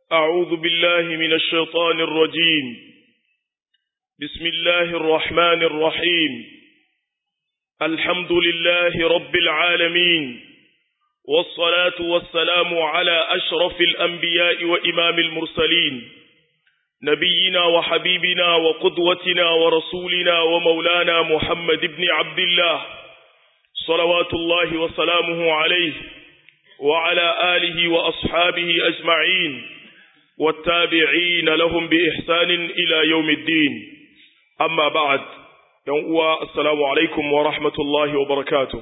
أعوذ بالله من الشيطان الرجيم بسم الله الرحمن الرحيم الحمد لله رب العالمين والصلاة والسلام على أشرف الأنبياء وإمام المرسلين نبينا وحبيبنا وقدوتنا ورسولنا ومولانا محمد بن عبد الله صلوات الله وسلامه عليه وعلى آله وأصحابه أجمعين والتابعين لهم بإحسان إلى يوم الدين أما بعد يوم السلام عليكم ورحمة الله وبركاته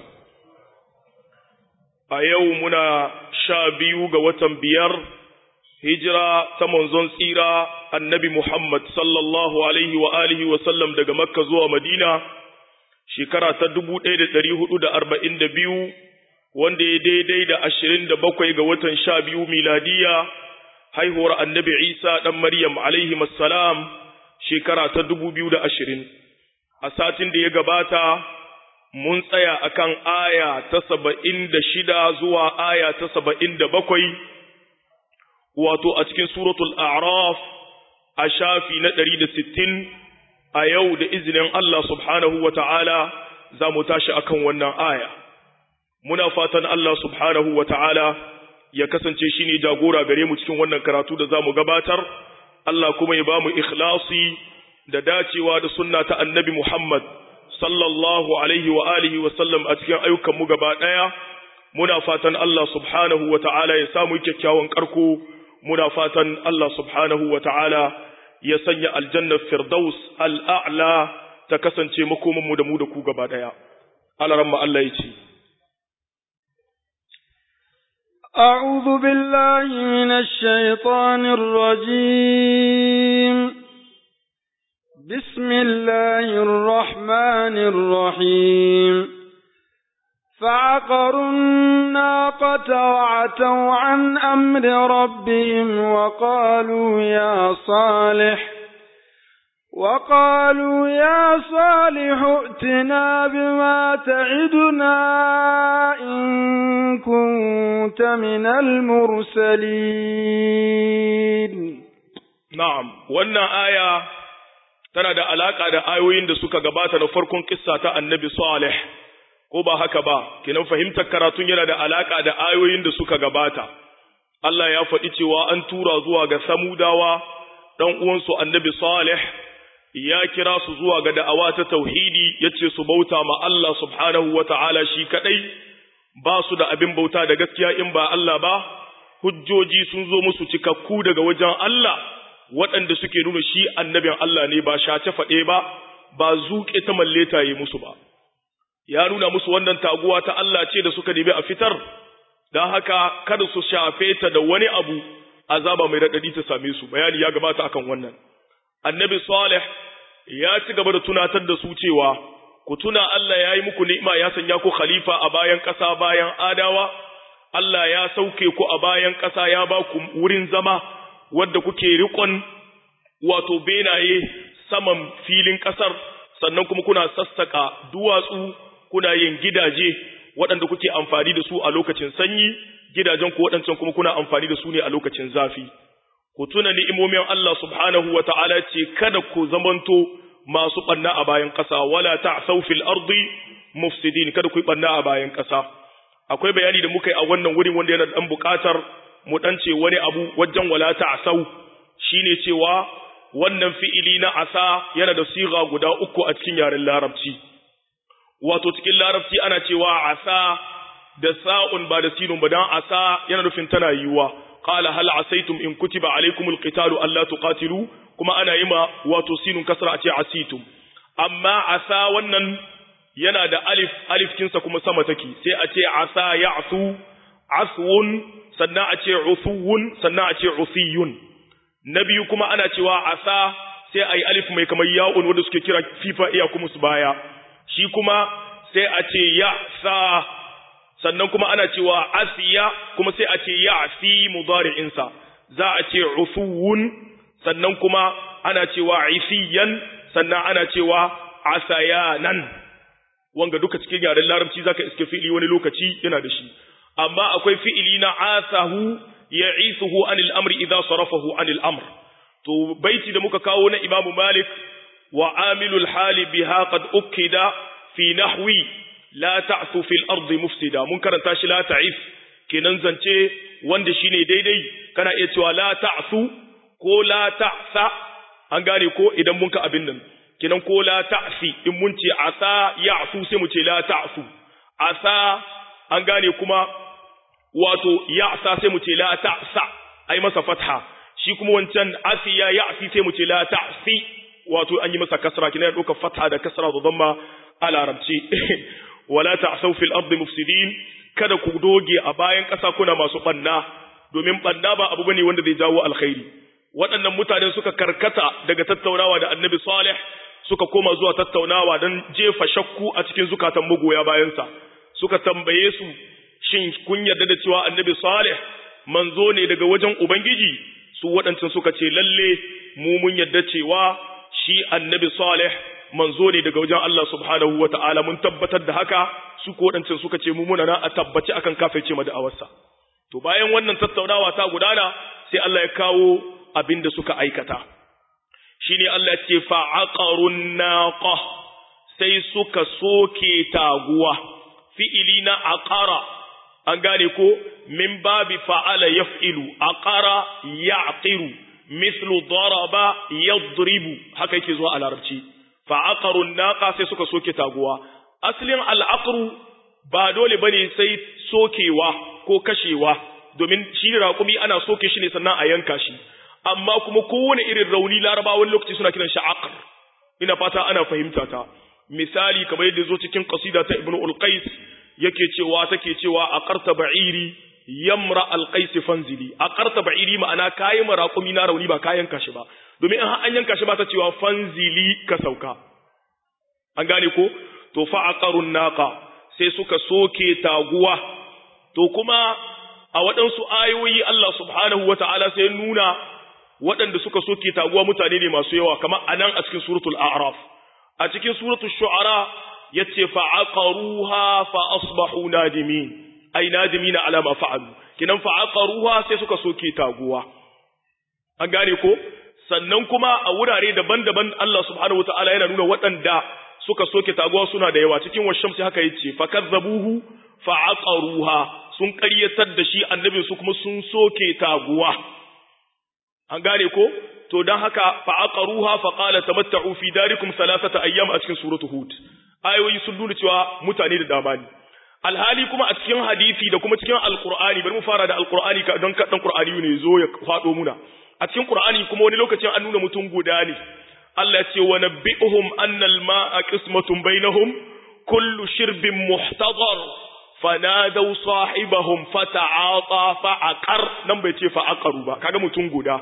أيومنا شابيو قوة بير هجرة تمنزون سيرة النبي محمد صلى الله عليه وآله وسلم دقى مكة زوى مدينة shekara ta dubu ɗaya da ɗari hudu da arba'in da biyu wanda ya daidai da ashirin da bakwai ga watan sha biyu miladiya haihuwar annabi isa ɗan maryam alaihi salam shekara ta dubu biyu da ashirin a satin da ya gabata mun tsaya akan aya ta saba'in da shida zuwa aya ta saba'in da bakwai wato a cikin suratul a'raf a shafi na ɗari da sittin a yau da izinin Allah subhanahu wa ta'ala za mu tashi akan wannan aya. Muna fatan Allah subhanahu wa ta'ala ya kasance shi ne jagora gare mu cikin wannan karatu da za mu gabatar, Allah kuma ya ba mu ikhlasi da dacewa da sunna ta annabi Muhammad sallallahu alaihi wa alihi wa sallam a cikin ayyukanmu gaba ɗaya. Muna fatan Allah subhanahu wa ta'ala ya samu kyakkyawan ƙarko, muna fatan Allah subhanahu wa ta'ala ya sanya aljannar firdaus al'a'la ta kasance makomanmu da mu da ku gaba ɗaya. Alaramma Allah ya ce, أعوذ بالله من الشيطان الرجيم بسم الله الرحمن الرحيم فعقروا الناقة وعتوا عن أمر ربهم وقالوا يا صالح وقالوا يا صالح ائتنا بما تعدنا إن كنت من المرسلين نعم wannan aya tana da alaka da ayoyin da suka gabata na farkon kissa ta annabi Salih ko ba haka ba kinan fahimtar karatun yana da alaka da ayoyin da suka gabata Allah ya faɗi cewa an tura zuwa ga samudawa dan uwansu annabi salih ya kira su zuwa ga da'awa ta tauhidi yace su bauta ma Allah subhanahu wata'ala shi kadai ba su da abin bauta da gaskiya in ba Allah ba hujjoji sun zo musu cikakku daga wajen Allah waɗanda suke nuna shi annabin Allah ne ba shace faɗe ba ba zuƙe ta malleta yi musu ba ya nuna musu wannan taguwa ta Allah ce da suka nemi a fitar, don haka kada su shafe ta da wani abu azaba mai raɗaɗi ta same su, bayani ya gabata akan wannan. Annabi Salih ya ci gaba da tunatar da su cewa, ku tuna Allah ya yi muku ni'ima ya sanya ku khalifa a bayan ƙasa bayan adawa, Allah ya sauke ku a bayan ƙasa ya ba ku wurin zama wadda kuke riƙon wato benaye saman filin ƙasar, sannan kuma kuna sassaka duwatsu kuna yin gidaje waɗanda kuke amfani da su a lokacin sanyi gidajen ku waɗancan kuma kuna amfani da su ne a lokacin zafi ku tuna ni'imomin Allah subhanahu wa ta'ala ce kada ku zamanto masu ɓanna a bayan ƙasa wala ta'sau fil ardi mufsidin kada ku yi ɓanna a bayan ƙasa akwai bayani da muka yi a wannan wurin wanda yana dan buƙatar mu dan ce wani abu wajen wala ta'sau shine cewa wannan fi'ili na asa yana da siga guda uku a cikin yaren larabci wato cikin larabci ana cewa asa da sa'un ba da sinun ba dan asa yana nufin tana yiwuwa qala hal asaitum in kutiba alaykumul qitalu alla tuqatilu kuma ana yima wato sinun kasra a ce asitum amma asa wannan yana da alif alif kinsa kuma sama take sai a ce asa ya'su aswun sannan a ce usuwun sannan a ce usiyun na biyu kuma ana cewa asa sai ayi alif mai kamar ya'un wanda suke kira fifa iya kuma su baya shi kuma sai a ce ya sa sannan kuma ana cewa asiya kuma sai a ce ya fi mudari'insa za a ce usuwun sannan kuma ana cewa isiyan sannan ana cewa asayanan wanga duka cikin yaren larabci zaka iske fi'ili wani lokaci yana da shi amma akwai fi'ili na asahu ya'ithuhu anil amri idza sarafahu anil amr to baiti da muka kawo na imamu malik wa amilul hali biha qad ukida fi nahwi la ta'su fil ardi mufsida mun karanta shi la ta'if kenan zance wanda shine daidai kana iya cewa la ta'su ko la ta'sa an gane ko idan mun ka abin nan kenan ko la ta'si in mun ce asa ya'su sai mu ce la ta'su asa an gane kuma wato ya'sa sai mu ce la ta'sa ai masa fatha shi kuma wancan asiya ya'si sai mu ce la ta'si wato an yi masa kasra kina ya dauka fatha da kasra da dhamma a larabci wala ta'sau fil ardi mufsidin kada ku doge a bayan ƙasa kuna masu banna domin banna ba abu bane wanda zai jawo alkhairi waɗannan mutane suka karkata daga tattaunawa da annabi salih suka koma zuwa tattaunawa don jefa shakku a cikin zukatan magoya bayansa suka tambaye su shin kun yarda da cewa annabi salih manzo ne daga wajen ubangiji su waɗancan suka ce lalle mu mun yarda cewa shi annabi salih manzo ne daga wajen Allah subhanahu wa ta'ala mun tabbatar da haka su ko waɗancan suka ce mu muna na a tabbaci akan kafirce ma da'awarsa to bayan wannan tattaunawa ta gudana sai Allah ya kawo abin da suka aikata shine Allah ce fa'aqarun naqa sai suka soke taguwa fi'ili na aqara an gane ko min babi fa'ala yaf'ilu aqara ya'qiru mithlu daraba yadribu haka yake zuwa a larabci fa'aqarun naqa sai suka soke taguwa aslin al'aqru ba dole bane sai sokewa ko kashewa domin shi raƙumi ana soke shi ne sannan a yanka shi amma kuma kowane irin rauni larabawan lokaci suna kiran shi aqr ina fata ana fahimta ta misali kamar yadda zo cikin qasida ta ibnu ulqais yake cewa take cewa aqarta ba'iri yamra alqais fanzili aqarta ba'iri ma'ana kayi maraqumi na rauni ba kayan kashi ba domin in an yanka shi ba ta cewa fanzili ka sauka an gane ko to fa aqarun naqa sai suka soke taguwa to kuma a waɗansu ayoyi Allah subhanahu wata'ala sai nuna waɗanda suka soke taguwa mutane ne masu yawa kamar anan a cikin suratul a'raf a cikin suratul shu'ara yace fa aqaruha fa asbahu nadimin ai nadimina ala ma fa'alu kinan fa aqaruha sai suka soke taguwa an gane ko sannan kuma a wurare daban-daban Allah subhanahu wata'ala yana nuna waɗanda suka soke taguwa suna da yawa cikin washamsi haka yace fa kazzabuhu fa aqaruha sun ƙaryatar da shi annabin su kuma sun soke taguwa an gane ko to dan haka fa aqaruha fa qala tamatta'u fi darikum thalathata ayyam a cikin suratu hud ayoyi sun nuna cewa mutane da dama ne alhali kuma a cikin hadisi da kuma cikin alqur'ani bari mu fara da alqur'ani ka don kadan qur'ani ne zo ya fado muna a cikin qur'ani kuma wani lokacin an nuna mutum guda ne Allah ya ce wa nabbi'uhum anna al-ma'a qismatun bainahum kullu shirbin muhtadar fanadaw sahibahum fata'ata fa'aqar nan bai ce fa'aqaru ba kaga mutum guda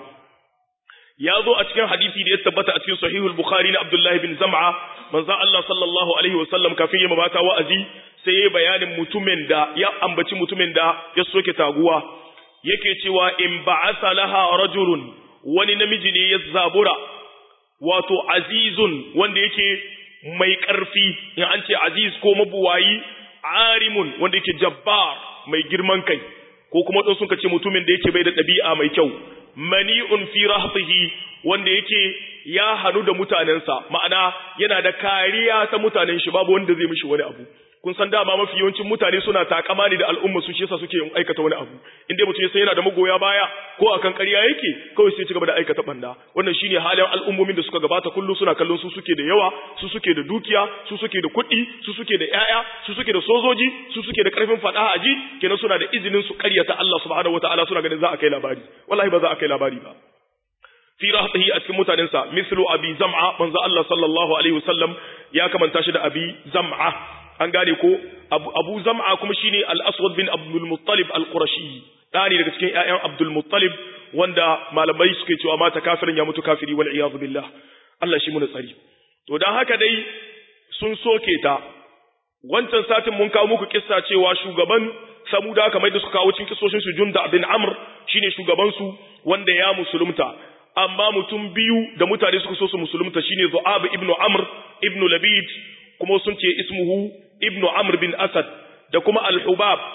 ya zo a cikin hadisi da ya tabbata a cikin sahihul bukhari na abdullahi bin zam'a manzo Allah sallallahu alaihi wasallam kafin ya mabata wa'azi sai ya bayanin mutumin da ya ambaci mutumin da ya soke taguwa yake cewa in ba'atha laha rajulun wani namiji ne ya zabura wato azizun wanda yake mai ƙarfi in an ce aziz ko mabuwayi arimun wanda yake jabbar mai girman kai ko kuma don sun ce mutumin da yake bai da ɗabi'a mai kyau mani'un fi rahtihi wanda yake ya hanu da mutanensa ma'ana yana da kariya ta mutanen shi babu wanda zai mishi wani abu kun san dama mafi yawancin mutane suna takama ne da al'umma su shi yasa suke aikata wani abu in dai mutum ya san yana da magoya baya ko akan ƙarya yake kawai sai ci gaba da aikata banda wannan shine halin al'ummomin da suka gabata kullum suna kallon su suke da yawa su suke da dukiya su suke da kuɗi su suke da ƴaƴa su suke da sojoji su suke da ƙarfin faɗa a ji kenan suna da izinin su ƙaryata Allah subhanahu wataala suna ganin za a kai labari wallahi ba za a kai labari ba fi rahatihi a cikin mutanensa mislu abi zam'a manzo Allah sallallahu alaihi wasallam ya kamanta shi da abi zam'a an gane ko abu zam'a kuma shine al-aswad bin abdul muttalib al-qurashi dani daga cikin ƴaƴan abdul muttalib wanda malamai suke cewa mata kafirin ya mutu kafiri wal iyad billah Allah shi muna tsari to dan haka dai sun soke ta wancan satin mun kawo muku kissa cewa shugaban samuda kamar da suka kawo cikin kissoshin su junda bin amr shine shugaban su wanda ya musulunta amma mutum biyu da mutane suka so su musulunta shine zu'ab ibnu amr ibnu labid kuma sun ce ismuhu ibnu amr bin asad da kuma al-hubab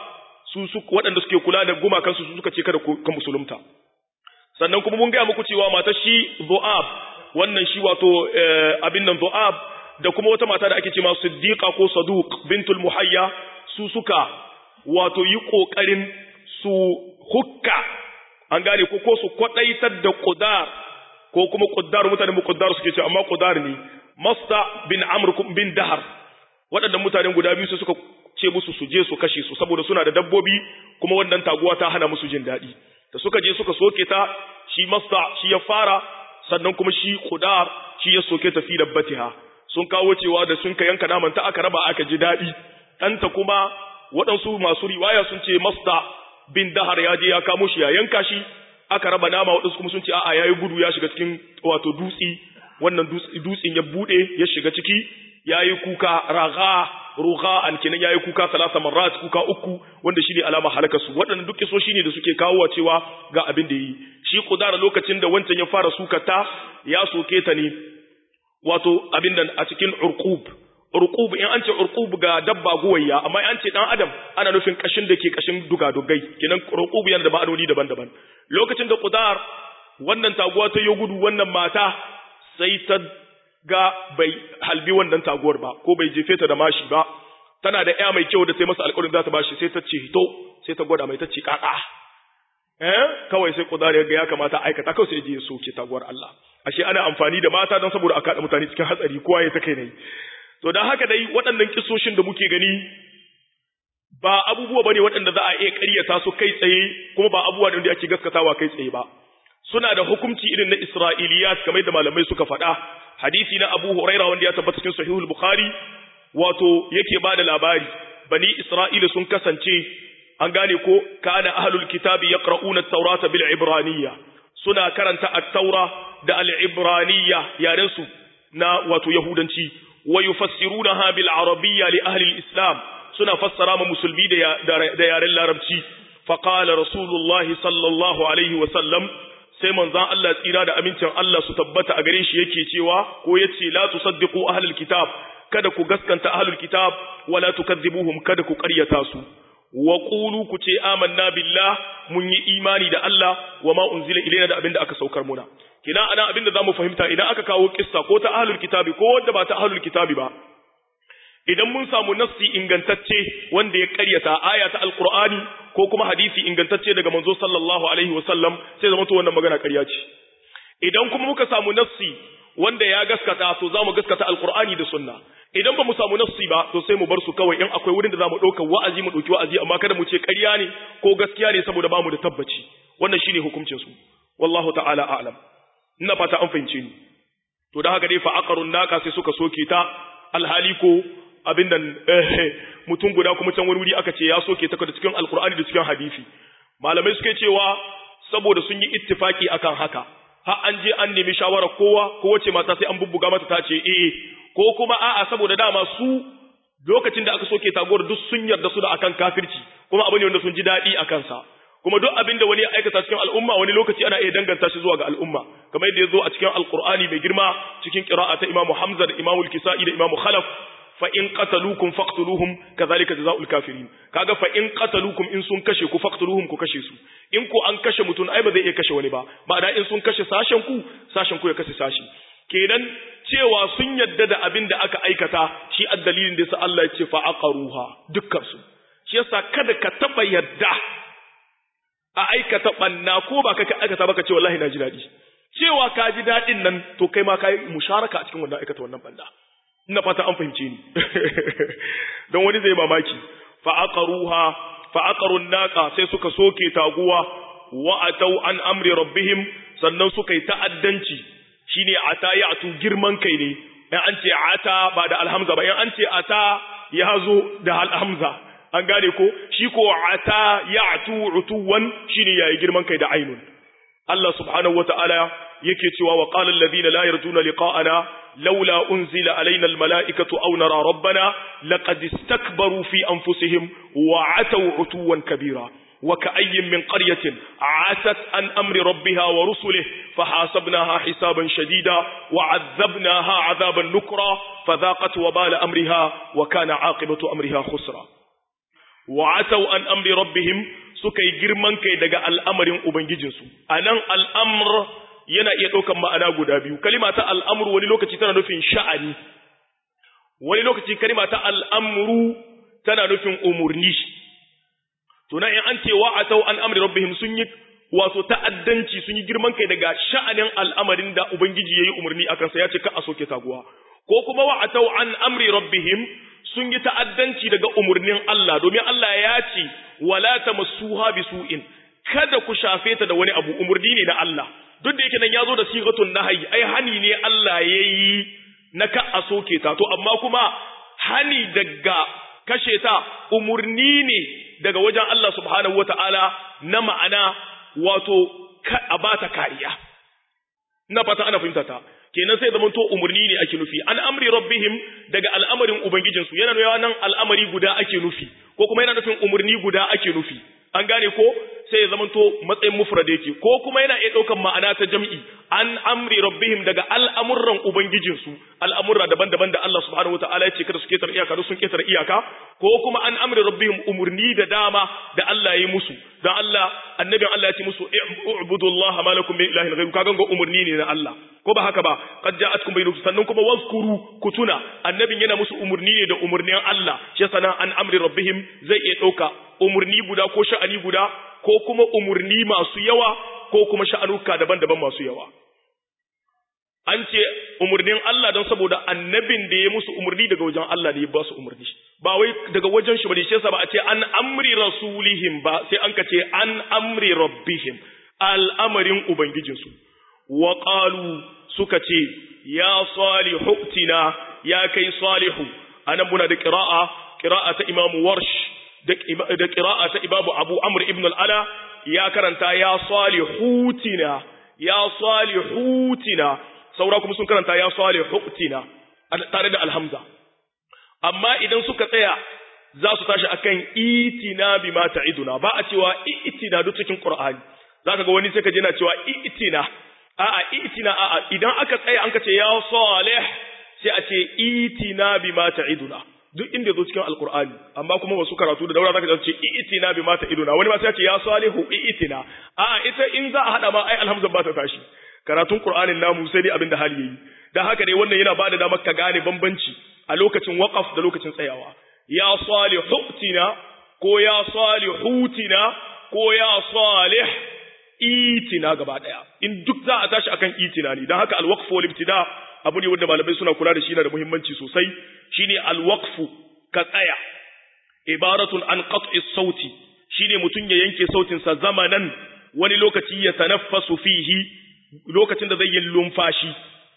su su waɗanda suke kula da gumakan su suka ce kada ku musulunta sannan kuma mun ga muku cewa matar shi Zu'ab wannan shi wato abin nan Zu'ab da kuma wata mata da ake ce ma Siddiqa ko Saduq bintul Muhayya su suka wato yi kokarin su hukka an gane ko ko su kwadaitar da Qudar ko kuma Qudar mutanen mu Qudar suke ce amma Qudar ne Masta bin Amr bin Dahar waɗannan mutanen guda biyu su suka ce musu su je su kashe su saboda suna da dabbobi kuma wannan taguwa ta hana musu jin daɗi da suka je suka soke ta shi Masta shi ya fara sannan kuma shi Qudar shi ya soke ta fi dabbatiha sun kawo cewa da sun ka yanka naman ta aka raba aka ji daɗi ɗanta kuma waɗansu masu riwaya sun ce Masta bin Dahar ya je ya kamo shi ya yanka shi aka raba nama waɗansu kuma sun ce a'a yayi gudu ya shiga cikin wato dutsi wannan dutsin ya bude ya shiga ciki yayi kuka raga ruga an kenan yayi kuka salasa marrat kuka uku wanda shine alama halaka su waɗannan duk kiso shine da suke kawo cewa ga abin da yi shi kudara lokacin da wancan ya fara sukata ya soke ta ne wato abin nan a cikin urqub urqub in an ce urqub ga dabba guwayya amma in an ce dan adam ana nufin kashin da ke kashin dugadugai kenan urqub yana da ma'anoni daban-daban lokacin da qudar wannan taguwa ta yo gudu wannan mata sai ta ga bai halbi wannan taguwar ba ko bai jefe ta da mashi ba tana da ƴa mai kyau da sai masa alƙawarin za ta bashi sai ta ce to sai ta gwada mai ta ce kaka eh kawai sai qudar ya ga ya kamata aikata kawai sai je ya soke taguwar Allah ashe ana amfani da mata don saboda a kada mutane cikin hatsari kowa ya ta kai ne to dan haka dai waɗannan kisoshin da muke gani ba abubuwa bane waɗanda za a iya ƙaryata su kai tsaye kuma ba abubuwa da ake gaskatawa kai tsaye ba suna da hukunci irin na Isra'iliyat kamar da malamai suka faɗa hadisi na Abu Huraira wanda ya tabbata cikin Sahihul Bukhari wato yake bada labari bani Isra'ila sun kasance an gane ko kana ahlul kitabi yaqra'una at-taurata bil ibraniyya suna karanta at-taura da al-ibraniyya yaren su na wato yahudanci wa yufassirunaha bil arabiyya li ahli al-islam suna fassara ma musulmi da yaren larabci faqala rasulullahi sallallahu alaihi wa sallam sai manzon Allah tsira da amincin Allah su tabbata a gare shi yake cewa ko yace la tusaddiqu ahlul kitab kada ku gaskanta ahlul kitab wala tukadzibuhum kada ku ƙaryata su wa qulu ku ce amanna billah mun yi imani da Allah wa ma unzila ilaina da abinda aka saukar muna kina ana abinda zamu fahimta idan aka kawo kissa ko ta ahlul kitabi ko wanda ba ta ahlul kitabi ba idan mun samu nassi ingantacce wanda ya karyata aya ta alqur'ani ko kuma hadisi ingantacce daga manzo sallallahu alaihi wasallam sai zama to wannan magana ƙarya ce idan kuma muka samu nassi wanda ya gaskata to zamu gaskata alqur'ani da sunna idan ba mu samu nassi ba to sai mu bar su kawai in akwai wurin da zamu dauka wa'azi mu dauki wa'azi amma kada mu ce ƙarya ne ko gaskiya ne saboda bamu da tabbaci wannan shine hukuncin su wallahu ta'ala a'lam ina fata an fahimce ni to da haka dai fa aqarun naka sai suka soke ta alhali ko abin nan mutum guda kuma can wani wuri aka ce ya soke ta da cikin alkur'ani da cikin hadisi malamai suke cewa saboda sun yi ittifaki akan haka har an je an nemi shawarar kowa ko wace mata sai an bubbuga mata ta ce eh ko kuma a'a saboda dama su lokacin da aka soke tagowar duk sun yarda su da akan kafirci kuma abu ne wanda sun ji daɗi a kansa kuma duk abin da wani ya aikata cikin al'umma wani lokaci ana iya danganta shi zuwa ga al'umma kamar yadda ya zo a cikin alkur'ani mai girma cikin qira'a ta imamu hamza da imamu kisai da imamu khalaf fa in qataluukum faqtuluhum kadhalika jazaa'ul kafirin kaga fa in qataluukum in sun kashe ku faqtuluhum ku kashe su in ku an kashe mutun ai ba zai iya kashe wani ba ma'ana in sun kashe sashen ku sashen ku ya kashe sashi kenan cewa sun yadda da abin da aka aikata shi addalilin da yasa Allah ya ce fa aqaruha dukkan su shi yasa kada ka taba yadda a aikata banna ko ba ka aikata ba ka ce wallahi na ji dadi cewa ka ji dadin nan to kai ma kai musharaka a cikin wannan aikata wannan banna ina fata an fahimce ni don wani zai mamaki fa aqaruha fa aqarun naqa sai suka soke taguwa wa atau an amri rabbihim sannan suka yi ta'addanci shine ata ya'tu girman kai ne in an ce ata ba da alhamza ba in an ce ata ya zo da alhamza an gane ko shi ko ata ya'tu utuwan shine yayi girman kai da ainun Allah subhanahu wataala yake cewa wa qala alladhina la yarjuna liqa'ana لولا أنزل علينا الملائكة أو نرى ربنا لقد استكبروا في أنفسهم وعتوا عتوا كبيرا وكأي من قرية عتت عن أمر ربها ورسله فحاسبناها حسابا شديدا وعذبناها عذابا نكرا فذاقت وبال أمرها وكان عاقبة أمرها خسرا wa atau an amri rabbihim suka yi girman kai daga al'amarin ubangijinsu anan al'amr yana iya ɗaukan ma'ana guda biyu kalima ta al'amru wani lokaci tana nufin sha'ani wani lokaci kalima ta al'amru tana nufin umurni to na in an ce wa atau an amri rabbihim sun yi wato ta'addanci sun yi girman kai daga sha'anin al'amarin da ubangiji yayi umarni akan sa ya ce ka a soke taguwa ko kuma wa atau an amri rabbihim sun yi ta'addanci daga umarnin Allah domin Allah ya ce wala tamassuha bisu'in kada ku shafe ta da wani abu umarni ne na Allah duk da yake nan yazo da sigatun nahyi ai hani ne Allah yayi na ka a soke ta to amma kuma hani daga kashe ta umarni ne daga wajen Allah subhanahu wataala na ma'ana wato a bata kariya ina fata ana fahimta ta kenan sai zaman to umurni ne ake nufi an amri rabbihim daga al'amarin ubangijinsu yana nuna nan al'amari guda ake nufi ko kuma yana nufin umurni guda ake nufi an gane ko sai ya zamanto matsayin mufrad yake ko kuma yana iya daukan ma'ana ta jam'i an amri rabbihim daga al'amuran ubangijinsu al'amurra daban-daban da Allah subhanahu wataala ya ce kada su ketar iyaka sun ketar iyaka ko kuma an amri rabbihim umurni da dama da Allah ya yi musu dan Allah annabin Allah ya ce musu ubudullaha ma lakum min ilahin ghayru kaga ga umurni ne na Allah ko ba haka ba qad ja'atkum bayyinatun sannan kuma wazkuru kutuna annabin yana musu umurni ne da umurnin Allah shi sana an amri rabbihim zai iya dauka umurni guda ko sha'ani guda ko kuma umurni masu yawa ko kuma sha'anuka daban-daban masu yawa an ce umurnin Allah don saboda annabin da ya musu umurni daga wajen Allah ne ya ba su umurni ba wai daga wajen shi ba shi yasa ba a ce an amri rasulihim ba sai an ka ce an amri rabbihim al'amarin ubangijinsu wa qalu suka ce ya salihu tina ya kai salihu anan muna da qira'a qira'a ta imam warsh da qira'a ta ibabu abu amr ibn al-ala ya karanta ya salihutina ya salihutina saura kuma sun karanta ya salihutina tare da alhamza amma idan suka tsaya za su tashi akan itina bima ta'iduna ba a cewa itina duk cikin qur'ani zaka ga wani sai ka je na cewa itina a'a itina a'a idan aka tsaya an ka ce ya salih sai a ce itina bima ta'iduna duk inda zo cikin alqur'ani amma kuma wasu karatu da daura zaka ce itina bima ta'iduna wani ma sai ya ce ya salihu itina a'a ita in za a hada ma ai alhamza ba ta tashi karatun qur'anin namu sai dai abin da hali yayi dan haka dai wannan yana bada damar ka gane bambanci a lokacin waqaf da lokacin tsayawa ya salihutina ko ya salihutina ko ya salih itina gaba daya in duk za a tashi akan itina ne dan haka alwaqfu wal ibtida abu ne wanda malamai suna kula da shi yana da muhimmanci sosai shine alwaqfu ka tsaya ibaratun an qat'i sauti shine mutun ya yanke sautin sa zamanan wani lokaci ya tanaffasu fihi lokacin da zai yi lumfashi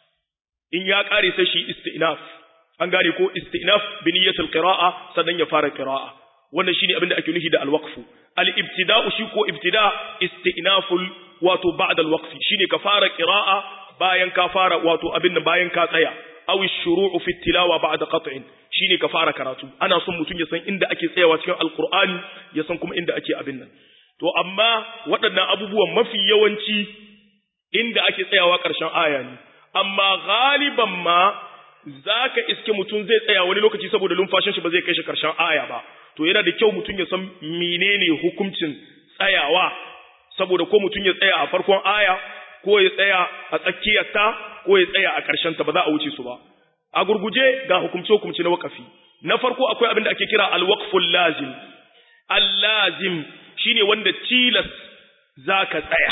in ya kare sai shi istinaf an gane ko istinaf bi niyyatil qira'a sannan ya fara qira'a wannan shine abin da ake nufi da alwaqfu al-ibtida'u shi ko ibtida istinaful wato ba'da al-waqfi shine ka fara qira'a bayan ka fara wato abin nan bayan ka tsaya aw ash-shuru'u fi tilawa ba'da qat'in shine ka fara karatu ana son mutum ya san inda ake tsayawa cikin alqur'ani ya san kuma inda ake abin nan to amma waɗannan abubuwan mafi yawanci inda ake tsayawa ƙarshen aya ne amma galiban ma zaka iske mutum zai tsaya wani lokaci saboda lumfashin shi ba zai kai shi ƙarshen aya ba to yana da kyau mutum ya san menene hukuncin tsayawa saboda ko mutum ya tsaya a farkon aya ko ya tsaya a tsakiyarta ko ya tsaya a ƙarshen ta ba za a wuce su ba a gurguje ga hukumce hukumce na wakafi na farko akwai abin da ake kira alwaqful lazim al-lazim shine wanda tilas zaka tsaya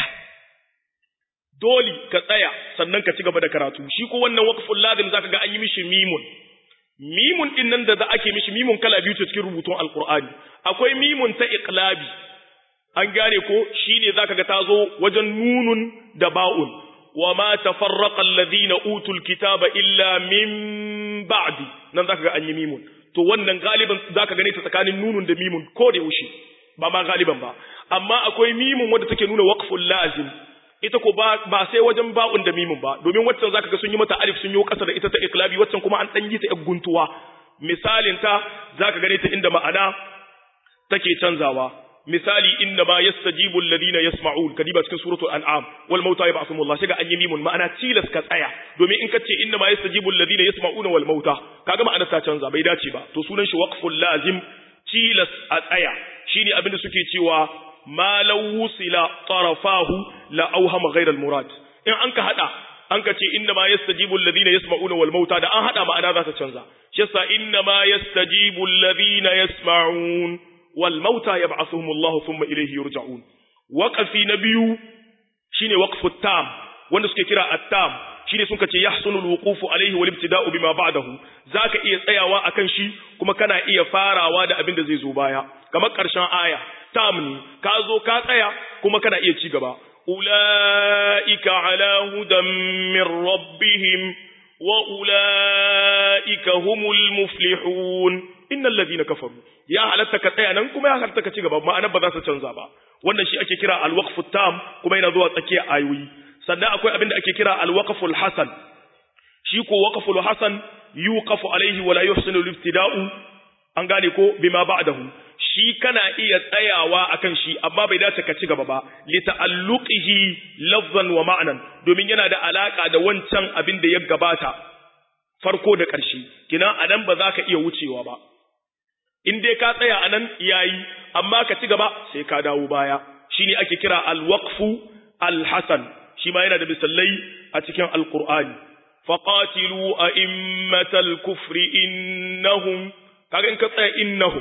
dole ka tsaya sannan ka ci gaba da karatu shi ko wannan waqful lazim zaka ga an yi mishi mimun mimun din nan da za ake mishi mimun kala biyu ce cikin rubutun alqur'ani akwai mimun ta iqlabi an gane ko shine zaka ga tazo wajen nunun da ba'un wa ma tafarraqa alladhina utul kitaba illa min ba'di nan zaka ga an yi mimun to wannan galiban zaka gane ta tsakanin nunun da mimun ko da yaushe ba ma galiban ba amma akwai mimun wanda take nuna waqful lazim ita ko ba ba sai wajen ba'un da mimun ba domin waccan zaka ga sun yi mata alif sun yi kasa da ita ta iklabi waccan kuma an dan yi ta guntuwa misalin ta zaka gane ta inda ma'ana take canzawa misali inna ma yastajibu alladhina yasma'un kadiba cikin suratul an'am wal mauta yab'athum Allah shiga an yi mimun ma'ana tilas ka tsaya domin in kace inna ma yastajibu alladhina yasma'una wal mauta kaga ma'ana ta canza bai dace ba to sunan shi waqful lazim tilas a tsaya shine abin da suke cewa ma law wusila tarafahu la awhama ghayra al murad in an ka hada an ka ce inna ma yastajibu alladhina yasma'una wal mauta da an hada ma'ana za ta canza shi yasa inna ma yastajibu alladhina yasma'un wal mauta yab'athuhum Allah thumma ilayhi yurja'un waqfi na biyu shine waqfu tam wanda suke kira at-tam shine sun ce yahsunu al-wuqufu alayhi wal ibtida'u bima ba'dahu zaka iya tsayawa akan shi kuma kana iya farawa da abin da zai zo baya kamar karshen aya tam ne ka zo ka tsaya kuma kana iya ci gaba ulaika ala hudan min rabbihim wa ulaika humul muflihun innal ladina kafaru ya halatta ka tsaya nan kuma ya halatta ka ci gaba ma'ana ba za su canza ba wannan shi ake kira al-waqfu tam kuma yana zuwa tsakiyar ayoyi sannan akwai abin da ake kira al-waqful hasan shi ko waqful hasan yuqafu alaihi wala yuhsinu al-ibtida'u an gane ko bima ba'dahu shi kana iya tsayawa akan shi amma bai dace ka ci gaba ba li ta'alluqihi lafzan wa ma'nan domin yana da alaka da wancan abin da ya gabata farko da ƙarshe kina anan ba za ka iya wucewa ba in dai ka tsaya anan yayi amma ka ci gaba sai ka dawo baya shine ake kira al-waqfu al-hasan shi ma yana da misalai a cikin alkur'ani faqatilu a'immatal kufri innahum kaga in ka tsaya innahum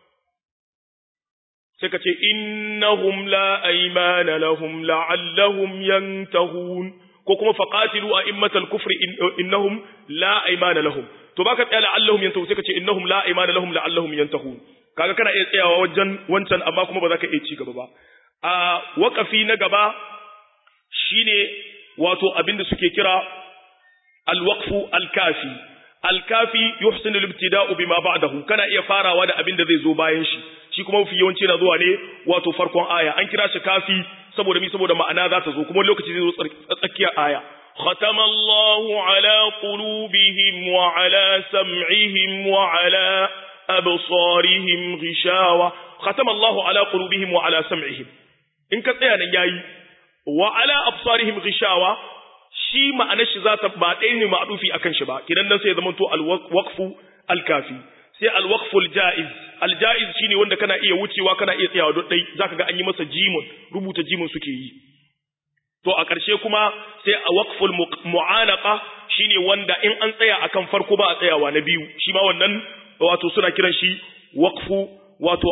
sai ka ce innahum la aymana lahum la'allahum yantahun ko kuma faqatilu a'immatal kufri innahum la aymana lahum to baka tsaya la'allahum yantahun sai ka ce innahum la aymana lahum la'allahum yantahun kaga kana iya tsayawa wajen wancan amma kuma ba za ka iya ci gaba ba a waƙafi na gaba shine wato abinda suke kira alwaqfu alkafi alkafi yuhsinu al-ibtida'u bima ba'dahu kana iya farawa da abinda zai zo bayan shi shi kuma mafi yawanci na zuwa ne wato farkon aya an kira shi kafi saboda mi saboda ma'ana za ta zo kuma lokaci zai zo tsakiyar aya ختم الله على قلوبهم وعلى سمعهم وعلى أبصارهم غشاوة ختم الله على قلوبهم وعلى سمعهم إن كتانا ياي wa ala absarihim ghishawa shi ma'anar shi zata ba ɗaya ne ma'rufi akan shi ba kidan nan sai ya zamanto al-waqfu al-kafi sai al-waqfu al-jaiz al-jaiz shine wanda kana iya wucewa kana iya tsayawa don dai zaka ga an yi masa jimun rubuta jimun suke yi to a ƙarshe kuma sai a waqful mu'anaqa shine wanda in an tsaya akan farko ba a tsayawa na biyu shi ma wannan wato suna kiran shi waqfu wato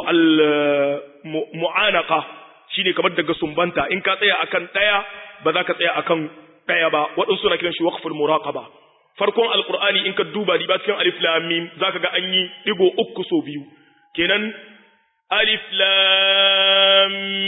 al-mu'anaqa shine kamar daga sumbanta in ka tsaya akan daya ba za ka tsaya akan daya ba waɗansu suna kiran shi waqful muraqaba farkon alqur'ani in ka duba riba cikin alif lam mim zaka ga an yi digo uku so biyu kenan alif lam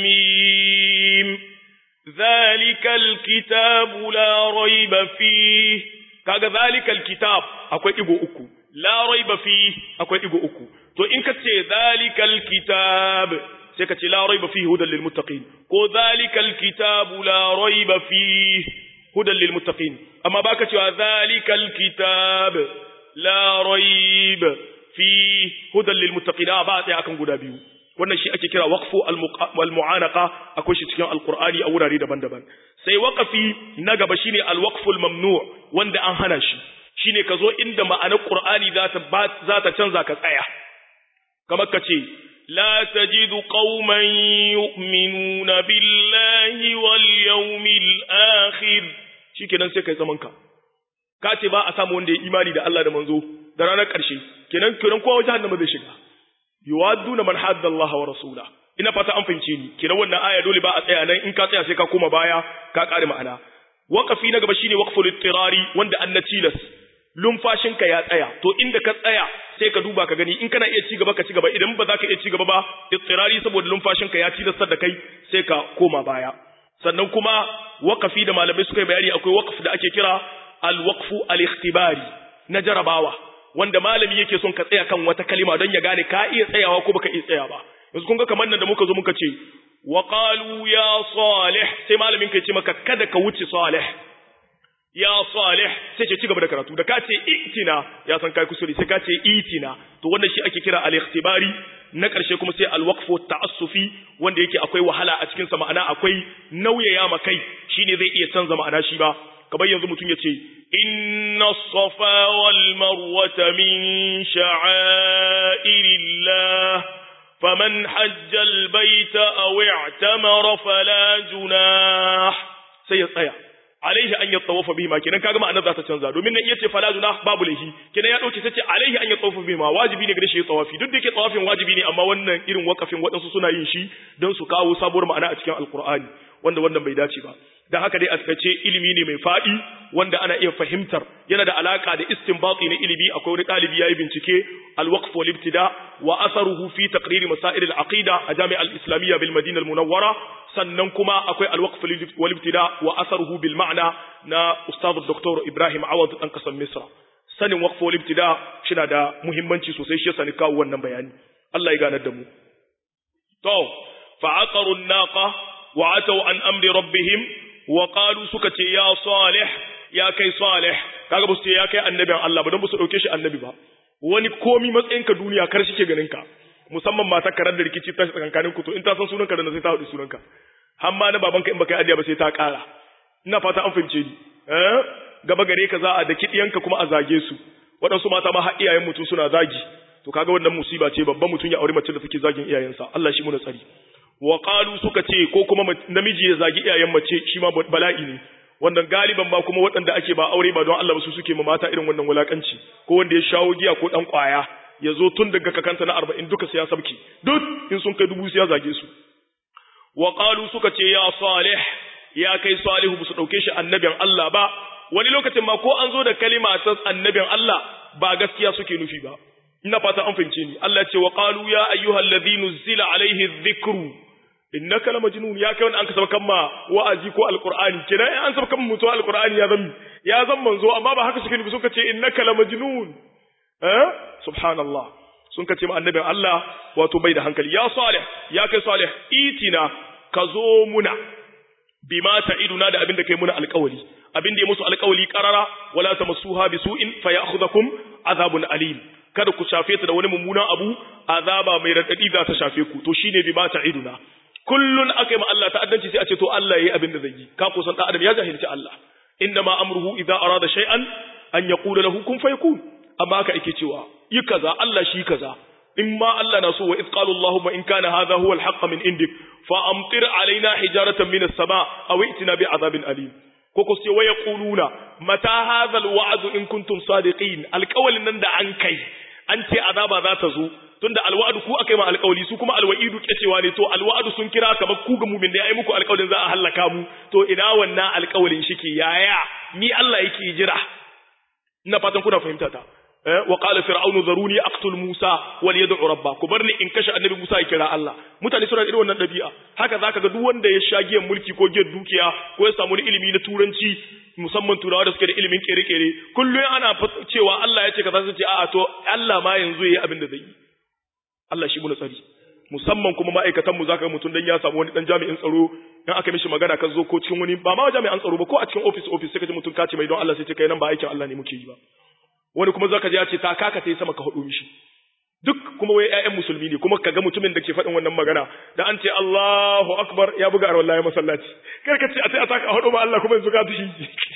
mim zalikal kitabu la raiba fi kaga zalikal kitab akwai digo uku la raiba fi akwai digo uku to in ka ce zalikal kitab sai ka ce la raiba fihi hudan lil muttaqin ko zalikal kitabu la raiba fihi hudan lil muttaqin amma baka cewa zalikal kitab la raiba fihi hudan lil muttaqin ba sai akan guda biyu wannan shi ake kira waqfu al mu'anaqa akwai shi cikin alqur'ani a wurare daban-daban sai waqafi na gaba shine al waqfu al mamnu' wanda an hana shi shine ka zo inda ma'anar qur'ani za ta za ta canza ka tsaya kamar ka ce لا تجد قوما يؤمنون بالله واليوم الآخر shikenan sai kai zaman ka ka ce ba a samu wanda ya imani da Allah da manzo da ranar ƙarshe kenan kenan kowa jahannama zai shiga yuwadduna man hadda Allah wa rasula ina fata an fahimce ni kenan wannan aya dole ba a tsaya nan in ka tsaya sai ka koma baya ka ƙare ma'ana waqafi na gaba shine waqful ittirari wanda annatilas lumfashinka ya tsaya to inda ka tsaya sai ka duba ka gani in kana iya ci gaba ka ci gaba idan ba za ka iya ci gaba ba ittirari saboda lumfashinka ya tilastar da kai sai ka koma baya sannan kuma waqafi da malamai suka yi bayani akwai waqf da ake kira al-waqfu al-ikhtibari na jarabawa wanda malami yake son ka tsaya kan wata kalima don ya gane ka iya tsayawa ko baka iya tsaya ba yanzu kun ga kamar nan da muka zo muka ce wa qalu ya salih sai malamin ka ce maka kada ka wuce salih ya salih sai ce ci gaba da karatu da ka ce itina ya san kai kusuri sai ka ce itina to wannan shi ake kira al-ikhtibari na ƙarshe kuma sai al-waqfu ta'assufi wanda yake akwai wahala a cikin sa ma'ana akwai nauyaya ma kai shine zai iya canza ma'ana shi ba kamar yanzu mutum ya ce inna safa wal marwata min sha'airillah faman hajja al baita aw i'tamara fala junah sai ya tsaya alaihi an yatawafa bihi ma kenan kaga ma'anar za ta canza domin nan iya ce fala junah babu laifi kenan ya dauke sace alaihi an yatawafa bihi ma wajibi ne gare shi ya tawafi duk da yake tawafin wajibi ne amma wannan irin wakafin waɗansu suna yin shi don su kawo sabuwar ma'ana a cikin alqur'ani wanda wannan bai dace ba dan haka dai a takaice ilimi ne mai fadi wanda ana iya fahimtar yana da alaka da istinbati na ilimi akwai wani dalibi yayi bincike al-waqf wal ibtida wa atharuhu fi taqrir masail al-aqida a jami'a al-islamiyya bil madina al-munawwara sannan kuma akwai al-waqf wal ibtida wa atharuhu bil ma'na na ustad dr ibrahim awad dan kasan misra sanin waqf wal ibtida shina da muhimmanci sosai shi yasa ni kawo wannan bayani Allah ya ganar da mu to fa'aqaru an-naqa wa ataw an amri rabbihim wa qalu suka ce ya salih ya kai salih kaga basu ce ya kai annabin Allah ba don basu dauke shi annabi ba wani komi matsayin ka duniya kar shi ke ganin ka musamman mata karar da rikici ta tsakankanin ku to in ta san sunanka da sai ta hudu sunanka har ma na babanka in baka yi adiya ba sai ta kara ina fata an fahimce ni eh gaba gare ka za a da kidiyanka kuma a zage su waɗansu mata ma har iyayen mutum suna zagi to kaga wannan musiba ce babban mutum ya aure mace da take zagin iyayensa Allah shi muna tsari wa qalu suka ce ko kuma namiji ya zagi iyayen mace shi ma bala'i ne wannan galiban ba kuma waɗanda ake ba aure ba don Allah ba su suke ma mata irin wannan wulakanci ko wanda ya shawo giya ko dan kwaya ya zo tun daga kakanta na 40 duka sai ya sabki duk in sun kai dubu sai ya zage su wa qalu suka ce ya salih ya kai salihu su dauke shi annabin Allah ba wani lokacin ma ko an zo da kalima ta annabin Allah ba gaskiya suke nufi ba ina fata an fahimce ni Allah ya ce wa qalu ya ayyuhal ladhina zila alaihi dhikru innaka la majnun ya kai wanda an kasaba kan ma wa'azi ko alqur'ani kina an saba kan mutuwa alqur'ani ya zan ya zan manzo amma ba haka suke nufi suka ce innaka la majnun eh subhanallah sun kace ma annabin Allah wato bai da hankali ya salih ya kai salih itina ka zo muna bima ta'iduna da abin da kai muna alƙawali abin da ya musu alƙawali qarara wala tamassuha bisu'in fayakhudhukum azabun alim kada ku shafe ta da wani mummunan abu azaba mai radadi za ta shafe ku to shine bima ta'iduna kullun akai ma Allah ta'addanci sai a ce to Allah yayi abin da zai yi ka kusan dan adam ya jahilci Allah inna ma amruhu idza arada shay'an an yaqula lahu kun fayakun amma haka yake cewa yi kaza Allah shi kaza in ma Allah na so wa iz qala Allahumma in kana hadha huwa al-haqq min indik fa amtir alaina hijaratan min as-sama aw i'tina bi adhabin alim ko ko sai waya quluna mata hadha al-wa'd in kuntum sadiqin alqawlin nan da an kai an ce azaba za ta zo tunda alwa'du ku akai ma alqawli su kuma alwa'idu kecewa ne to alwa'du sun kira kamar ku ga mumin da ya yi muku alqawlin za a halaka mu to ina wannan alqawlin shike yaya ni Allah yake jira ina fatan kuna fahimta ta wa qala fir'aunu zaruni aqtul musa wal yad'u rabba ku barni in kashe annabi musa ya kira Allah mutane suna da irin wannan dabi'a haka zaka ga duk wanda ya sha giyan mulki ko giyan dukiya ko ya samu ilimi na turanci musamman turawa da suke da ilimin kere-kere kullum ana cewa Allah ya ce kaza su ce a'a to Allah ma yanzu yayi abin da zai yi Allah shi muna tsari musamman kuma ma'aikatan mu zaka ga mutum dan ya samu wani dan jami'in tsaro in aka mishi magana ka zo ko cikin wani ba ma jami'an tsaro ba ko a cikin office office sai ka ji mutum ka ce mai don Allah sai ce kai nan ba aikin Allah ne muke yi ba wani kuma zaka ji ya ce ta kaka ta yi sama ka hudu mishi duk kuma wai ƴaƴan musulmi ne kuma kaga mutumin da ke faɗin wannan magana da an ce Allahu akbar ya buga arwalla ya masallaci kar ka ce a sai a taka hudu ba Allah kuma yanzu ka tashi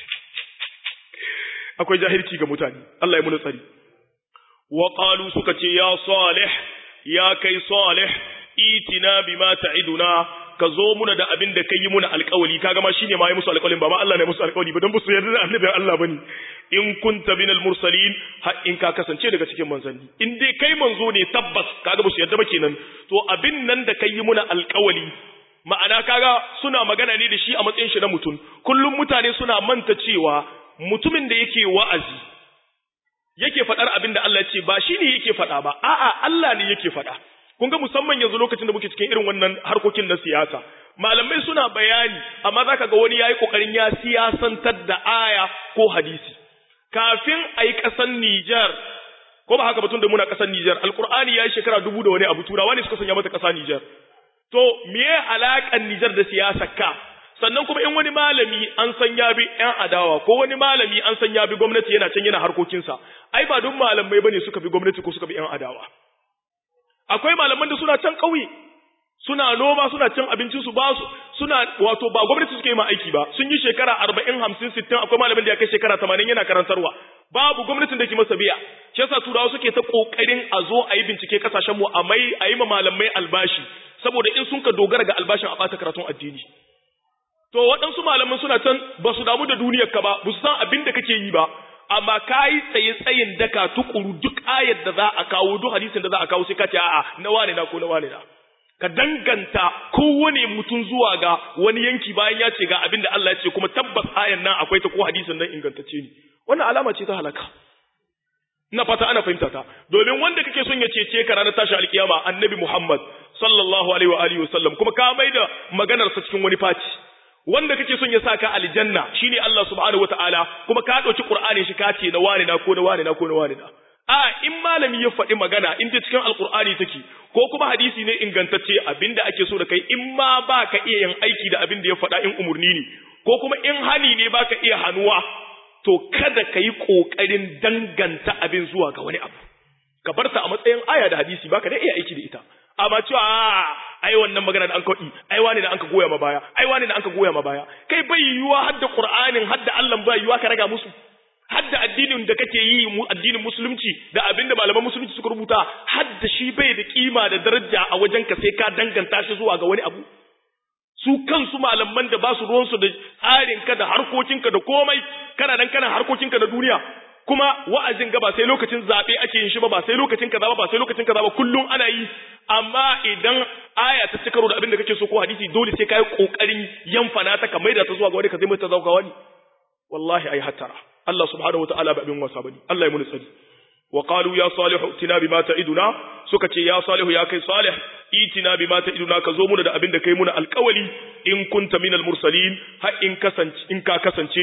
akwai jahilci ga mutane Allah ya muna tsari wa qalu suka ce ya salih ya kai salih itina bima ta'iduna ka zo muna da abin da kai muna alƙawali kaga ma shine ma yi musu alƙawalin ba ma Allah ne musu alƙawali ba dan ba su yarda da annabin Allah bane in kunta minal mursalin har in ka kasance daga cikin manzanni in dai kai manzo ne tabbas kaga ba su yarda ba kenan to abin nan da kai muna alƙawali ma'ana kaga suna magana ne da shi a matsayin shi na mutum kullum mutane suna manta cewa mutumin da yake wa'azi yake faɗar abin da Allah ya ce ba shi ne yake faɗa ba a'a Allah ne yake faɗa kun ga musamman yanzu lokacin da muke cikin irin wannan harkokin na siyasa malamai suna bayani amma zaka ga wani yayi kokarin ya siyasantar da aya ko hadisi kafin ayi kasan Niger ko ba haka batun da muna kasan Niger alqur'ani yayi shekara dubu da wani abu turawa ne suka sanya mata kasa Niger to meye alakan Niger da siyasar ka sannan kuma in wani malami an san ya bi ƴan adawa ko wani malami an san ya bi gwamnati yana can yana harkokinsa ai ba duk malamai bane suka bi gwamnati ko suka bi ƴan adawa akwai malaman da suna can ƙauye suna noma suna cin abincin su ba su suna wato ba gwamnati suke yi ma aiki ba sun yi shekara 40 50 60 akwai malamin da ya kai shekara 80 yana karantarwa babu gwamnatin da ke masa biya shi yasa turawa suke ta kokarin a zo a yi bincike kasashen mu a mai a yi ma malamai albashi saboda in sun ka dogara ga albashin a bata karatun addini to waɗansu malaman suna can ba su damu da duniyar ka ba ba su san abin da kake yi ba amma ka yi tsaye tsayin daka tukuru duk ayar da za a kawo duk hadisin da za a kawo sai ka ce a'a na wane na ko na wane na ka danganta kowane mutum zuwa ga wani yanki bayan ya ce ga abin da Allah ya ce kuma tabbas ayan nan akwai ta ko hadisin nan ingantacce ne wannan alama ce ta halaka ina fata ana fahimta ta domin wanda kake son ya cece ka ranar tashi alkiyama annabi Muhammad sallallahu alaihi wa alihi wasallam kuma ka maida maganar sa cikin wani faci wanda kake son ya saka aljanna shine Allah subhanahu wataala kuma ka dauki qur'ani shi ka ce na wane na ko na wane na ko na wane na a in malami ya faɗi magana in ta cikin alqur'ani take ko kuma hadisi ne ingantacce abinda ake so da kai in ma baka iya yin aiki da abin da ya faɗa in umurni ne ko kuma in hani ne baka iya hanuwa to kada ka yi ƙoƙarin danganta abin zuwa ga wani abu ka bar ta a matsayin aya da hadisi baka da iya aiki da ita amma cewa ai wannan magana da an kaɗi ai wani da an ka goya ma baya ai wani da an ka goya ma baya kai bai yiwuwa hadda qur'anin hadda Allah bai yiwuwa ka raga musu hadda addinin da kake yi mu addinin musulunci da abinda malaman musulunci suka rubuta hadda shi bai da kima da daraja a wajen ka sai ka danganta shi zuwa ga wani abu su kansu malaman da ba su ruwansu da tsarinka da harkokinka da komai kana nan kana harkokinka da duniya kuma wa'azin ga ba sai lokacin zaɓe ake yin shi ba ba sai lokacin kaza ba ba sai lokacin kaza ba kullum ana yi amma idan aya ta ci karo da abin da kake so ko hadisi dole sai kai kokarin yanfana ta ka maida ta zuwa ga wani ka zai mai ta zuwa ga wani wallahi ai hatara Allah subhanahu wataala ba abin wasa bane Allah ya muni tsari wa qalu ya salihu itina bima ta'iduna suka ce ya salihu ya kai salih itina bima ta'iduna ka zo muna da abin da kai muna alƙawali in kunta minal mursalin har in kasance in ka kasance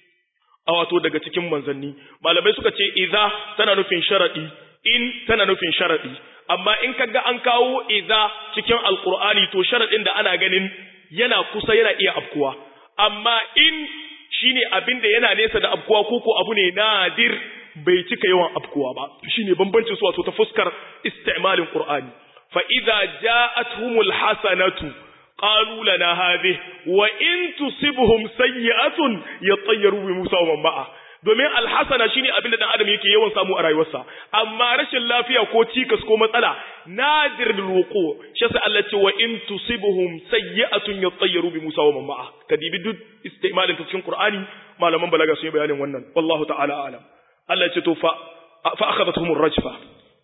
a wato daga cikin manzanni malamai suka ce idza tana nufin sharadi in tana nufin sharadi amma in kaga an kawo idza cikin alqur'ani to sharadin da ana ganin yana kusa yana iya afkuwa amma in shine abin da yana nesa da afkuwa ko ko abu ne nadir bai cika yawan afkuwa ba shine bambancin su wato ta fuskar isti'malin qur'ani fa idza ja'atuhumul hasanatu qalu lana hadhihi wa in tusibhum sayyi'atun yatayyaru bi Musa wa man ma'a domin alhasana shine abin da dan adam yake yawan samu a rayuwarsa amma rashin lafiya ko cikas ko matsala nadir bil wuqu shi sai Allah ce wa in tusibhum sayyi'atun yatayyaru bi Musa wa man ma'a kadibi duk istimalin cikin Qur'ani malaman balaga sun yi bayanin wannan wallahu ta'ala alam Allah ce to fa fa akhadathum ar-rajfa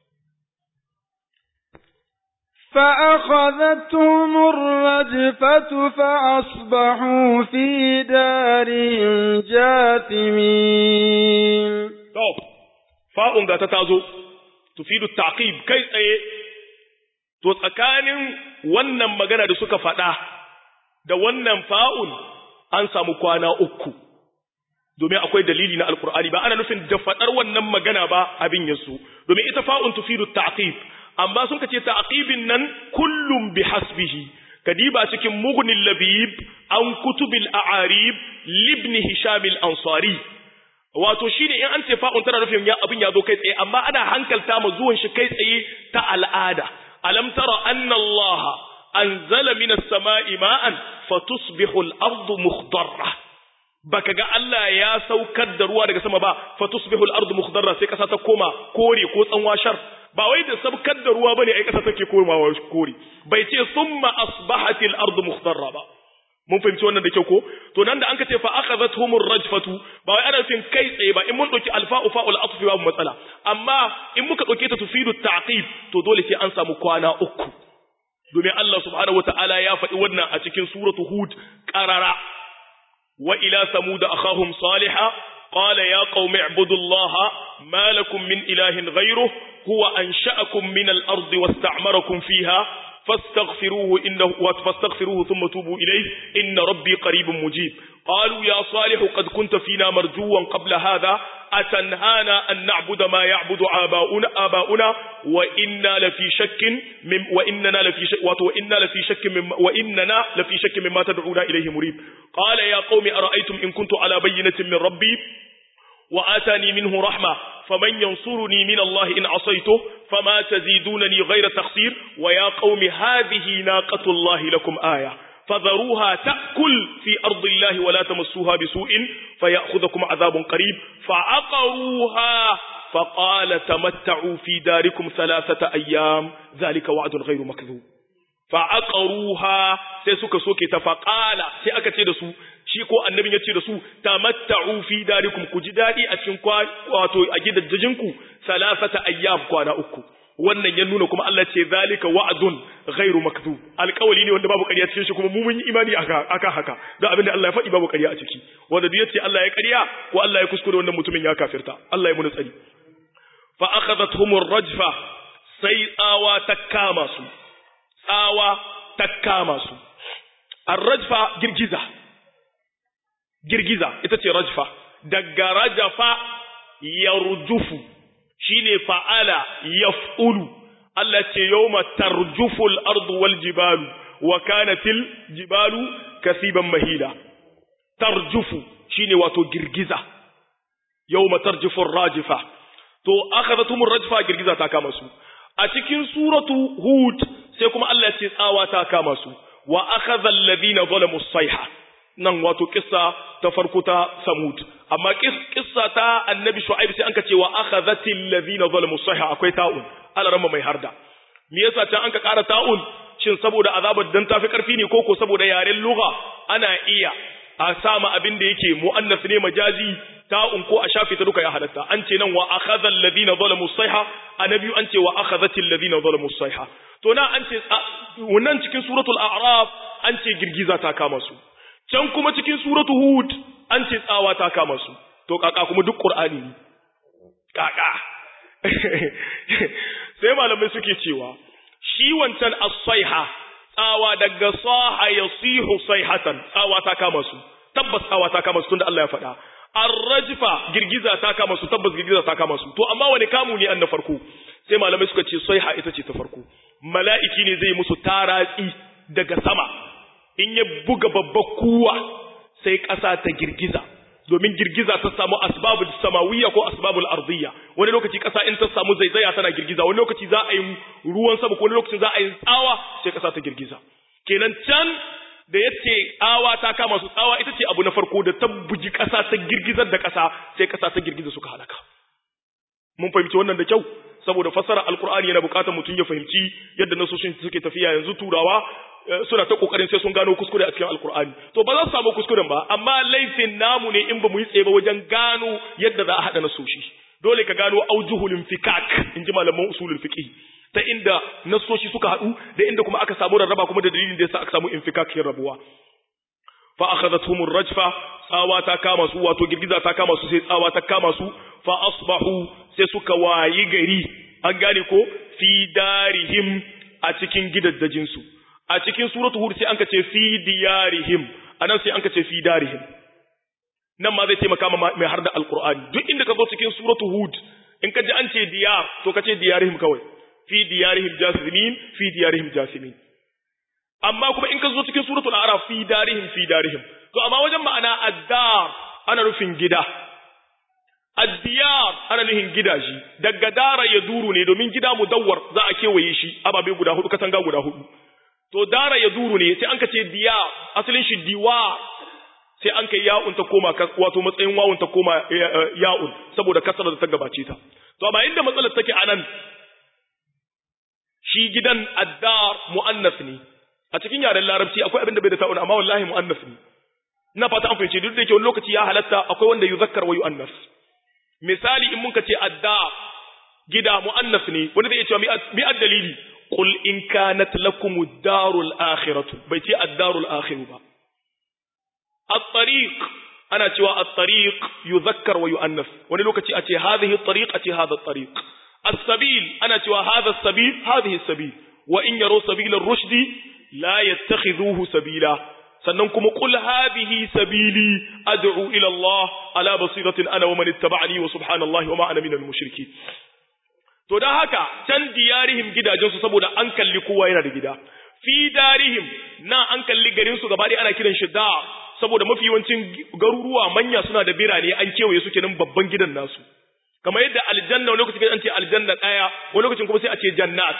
فأخذتهم الرجفة فأصبحوا في دارهم جاثمين طب فاء ga ta tazo tufidu taqib kai tsaye to tsakanin wannan magana da suka faɗa da wannan fa'un an samu kwana uku domin akwai dalili na alkur'ani ba ana nufin da faɗar wannan magana ba abin yasu domin ita fa'un tufidu taqib amma sun kace ta'qibin nan kullum bi hasbihi kadiba cikin mughnil labib an kutubil a'arib libn hisham al-ansari wato shine in an ce fa'un tana nufin ya abin ya zo kai tsaye amma ana hankalta ma zuwan shi kai tsaye ta al'ada alam tara anna allaha anzala minas sama'i ma'an fatusbihu al-ardu mukhdarra baka ga Allah ya saukar da ruwa daga sama ba fatusbihu al-ardu mukhdarra sai kasa ta koma kore ko tsanwa shar ba wai da sabkar da ruwa bane ai kasa take komawa kore bai ce summa asbahat al-ardu mukhdarra ba mun fahimci wannan da kyau ko to nan da an ka ce fa akhadhatuhum ar-rajfatu ba wai ana nufin kai tsaye ba in mun dauki alfa'u fa'ul atfi babu matsala amma in muka dauke ta tufidu ta'qib to dole sai an samu kwana uku domin Allah subhanahu wata'ala ya faɗi wannan a cikin suratu hud qarara wa ila samud akhahum salihah qala ya qaumi ibudullaha ma lakum min ilahin ghayruhu huwa ansha'akum min al-ardi wasta'marakum fiha فاستغفروه إنه فاستغفروه ثم توبوا إليه إن ربي قريب مجيب قالوا يا صالح قد كنت فينا مرجوا قبل هذا أتنهانا أن نعبد ما يعبد آباؤنا آباؤنا وإنا لفي شك من وإننا لفي شك وإنا لفي شك من وإننا لفي شك مما تدعونا إليه مريب قال يا قوم أرأيتم إن كنت على بينة من ربي وآتاني منه رحمة faman yansuruni min Allah in asaytu fama tazidunani ghayra taqsir wa ya qaumi hadhihi naqatullahi lakum aya فذروها تأكل في أرض الله ولا تمسوها بسوء فيأخذكم عذاب قريب فعقروها فقال تمتعوا في داركم ثلاثة أيام ذلك وعد غير مكذوب فعقروها sai suka soke ta faƙala sai aka ce da su shi ko annabin ya ce da su tamatta'u fi darikum ku ji daɗi a cikin wato a gidajenku salasata ayyam kwana uku wannan ya nuna kuma Allah ce zalika wa'dun ghairu makdhub alƙawali ne wanda babu ƙarya cikin shi kuma mu mun yi imani aka haka da abin da Allah ya faɗi babu ƙarya a ciki wanda duk yace Allah ya ƙarya ko Allah ya kuskure wannan mutumin ya kafirta Allah ya muni tsari fa akhadathum rajfa sai tsawa ta kama su tsawa ta kama su ar-rajfa girgiza girgiza ita ce rajfa daga rajafa yarjufu shine fa'ala yaf'ulu Allah ce yawma tarjuful ardu wal jibalu wa kanatil jibalu kasiban mahila tarjufu shine wato girgiza yawma tarjufur rajifa to akhadhatumur rajfa girgiza ta kama su a cikin suratu hud sai kuma Allah ce tsawa ta kama su wa akhadha alladhina zalamu sayha nan wato kissa ta farko ta samud amma kissa ta annabi shu'aib sai anka ce wa akhadhatil ladhina zalamu sayha akwai ta'un alarama mai harda me yasa can anka ƙara ta'un shin saboda azabar dan tafi karfi ne koko saboda yaren lugha ana iya a sama abin da yake muannas ne majazi ta'un ko a shafe ta duka ya halatta an ce nan wa akhadha alladhina zalamu sayha annabi an ce wa akhadhatil ladhina zalamu sayha to na an ce wannan cikin suratul a'raf an ce girgiza ta kama su can kuma cikin suratu hud an ce tsawa ta kama su to kaka kuma duk qur'ani ne kaka sai malamai suke cewa shi wancan as-sayha tsawa daga saha yasihu sayhatan tsawa ta kama su tabbas tsawa ta kama su tunda Allah ya faɗa ar-rajfa girgiza ta kama su tabbas girgiza ta kama su to amma wani kamu ne an na farko sai malamai suka ce sayha ita ce ta farko mala'iki ne zai musu taratsi daga sama in ya buga babbar kuwa sai ƙasa ta girgiza domin girgiza ta samu asbabul samawiyya ko asbabul ardiyya wani lokaci ƙasa in ta samu zaizaya tana girgiza wani lokaci za a yi ruwan sama ko wani lokaci za a yi tsawa sai ƙasa ta girgiza kenan can da yace tsawa ta kama su tsawa ita ce abu na farko da ta buji ƙasa ta girgizar da ƙasa sai ƙasa ta girgiza suka halaka mun fahimci wannan da kyau saboda fassara alkur'ani yana bukatar mutum ya fahimci yadda nasoshin suke tafiya yanzu turawa suna ta kokarin sai sun gano kuskure a cikin alkur'ani to ba za su samu kuskuren ba amma laifin namu ne in ba mu yi tsaye ba wajen gano yadda za a haɗa nasoshi dole ka gano aujuhul infikak in ji malaman usulul fiqh ta inda nasoshi suka haɗu da inda kuma aka samu rarraba kuma da dalilin da yasa aka samu infikakin rabuwa fa akhadathum rajfa tsawa ta kama su wato girgiza ta kama su sai tsawa ta kama su fa asbahu sai suka wayi gari an gane ko fi darihim a cikin gidaddajin su a cikin suratu hud sai anka ce fi diyarihim anan sai anka ce fi darihim nan ma zai taimaka ma mai har da alqur'ani duk inda ka zo cikin suratu hud in ka ji an ce diyar to ka ce diyarihim kawai fi diyarihim jasimin fi diyarihim jasimin amma kuma in ka zo cikin suratul a'raf fi darihim fi darihim to amma wajen ma'ana addar ana nufin gida addiyar ana nufin gidaje daga dara ya duru ne domin gida mudawwar za a kewaye shi ababe guda hudu katanga guda hudu to dara ya duru ne sai an ka ce diya asalin shi diwa sai an kai ya'un ta koma wato matsayin wawun ta koma ya'un saboda kasar da ta gabace ta to amma inda matsalar take anan shi gidan addar muannas ne a cikin yaren larabci akwai abin da bai da ta'un amma wallahi muannas ne ina fata an fahimce duk da yake wani lokaci ya halatta akwai wanda yuzakkar wa yu'annas misali in mun ka ce adda gida muannas ne wanda zai ce mi dalili qul in kanat lakum ad-darul akhiratu bai ce ad-darul akhiru ba at-tariq ana cewa at-tariq yuzakkar wa yu'annas wani lokaci a ce hadhihi at-tariq a ce hadha at-tariq as-sabil ana cewa hadha as-sabil hadhihi as-sabil wa in yaro sabila ar-rushdi la yattakhidhuhu sabila sannan kuma qul hadhihi sabili ad'u ila Allah ala basiratin ana wa man ittaba'ani wa subhanallahi wa ma ana minal mushrikeen to dan haka can diyarihim gidajensu saboda an kalli kowa yana da gida fi darihim na an kalli garin su gaba ana kiran shi da saboda mafi yawancin garuruwa manya suna da birane an kewaye su kenan babban gidan nasu kamar yadda aljanna wani lokacin an ce aljanna daya wani lokacin kuma sai a ce jannat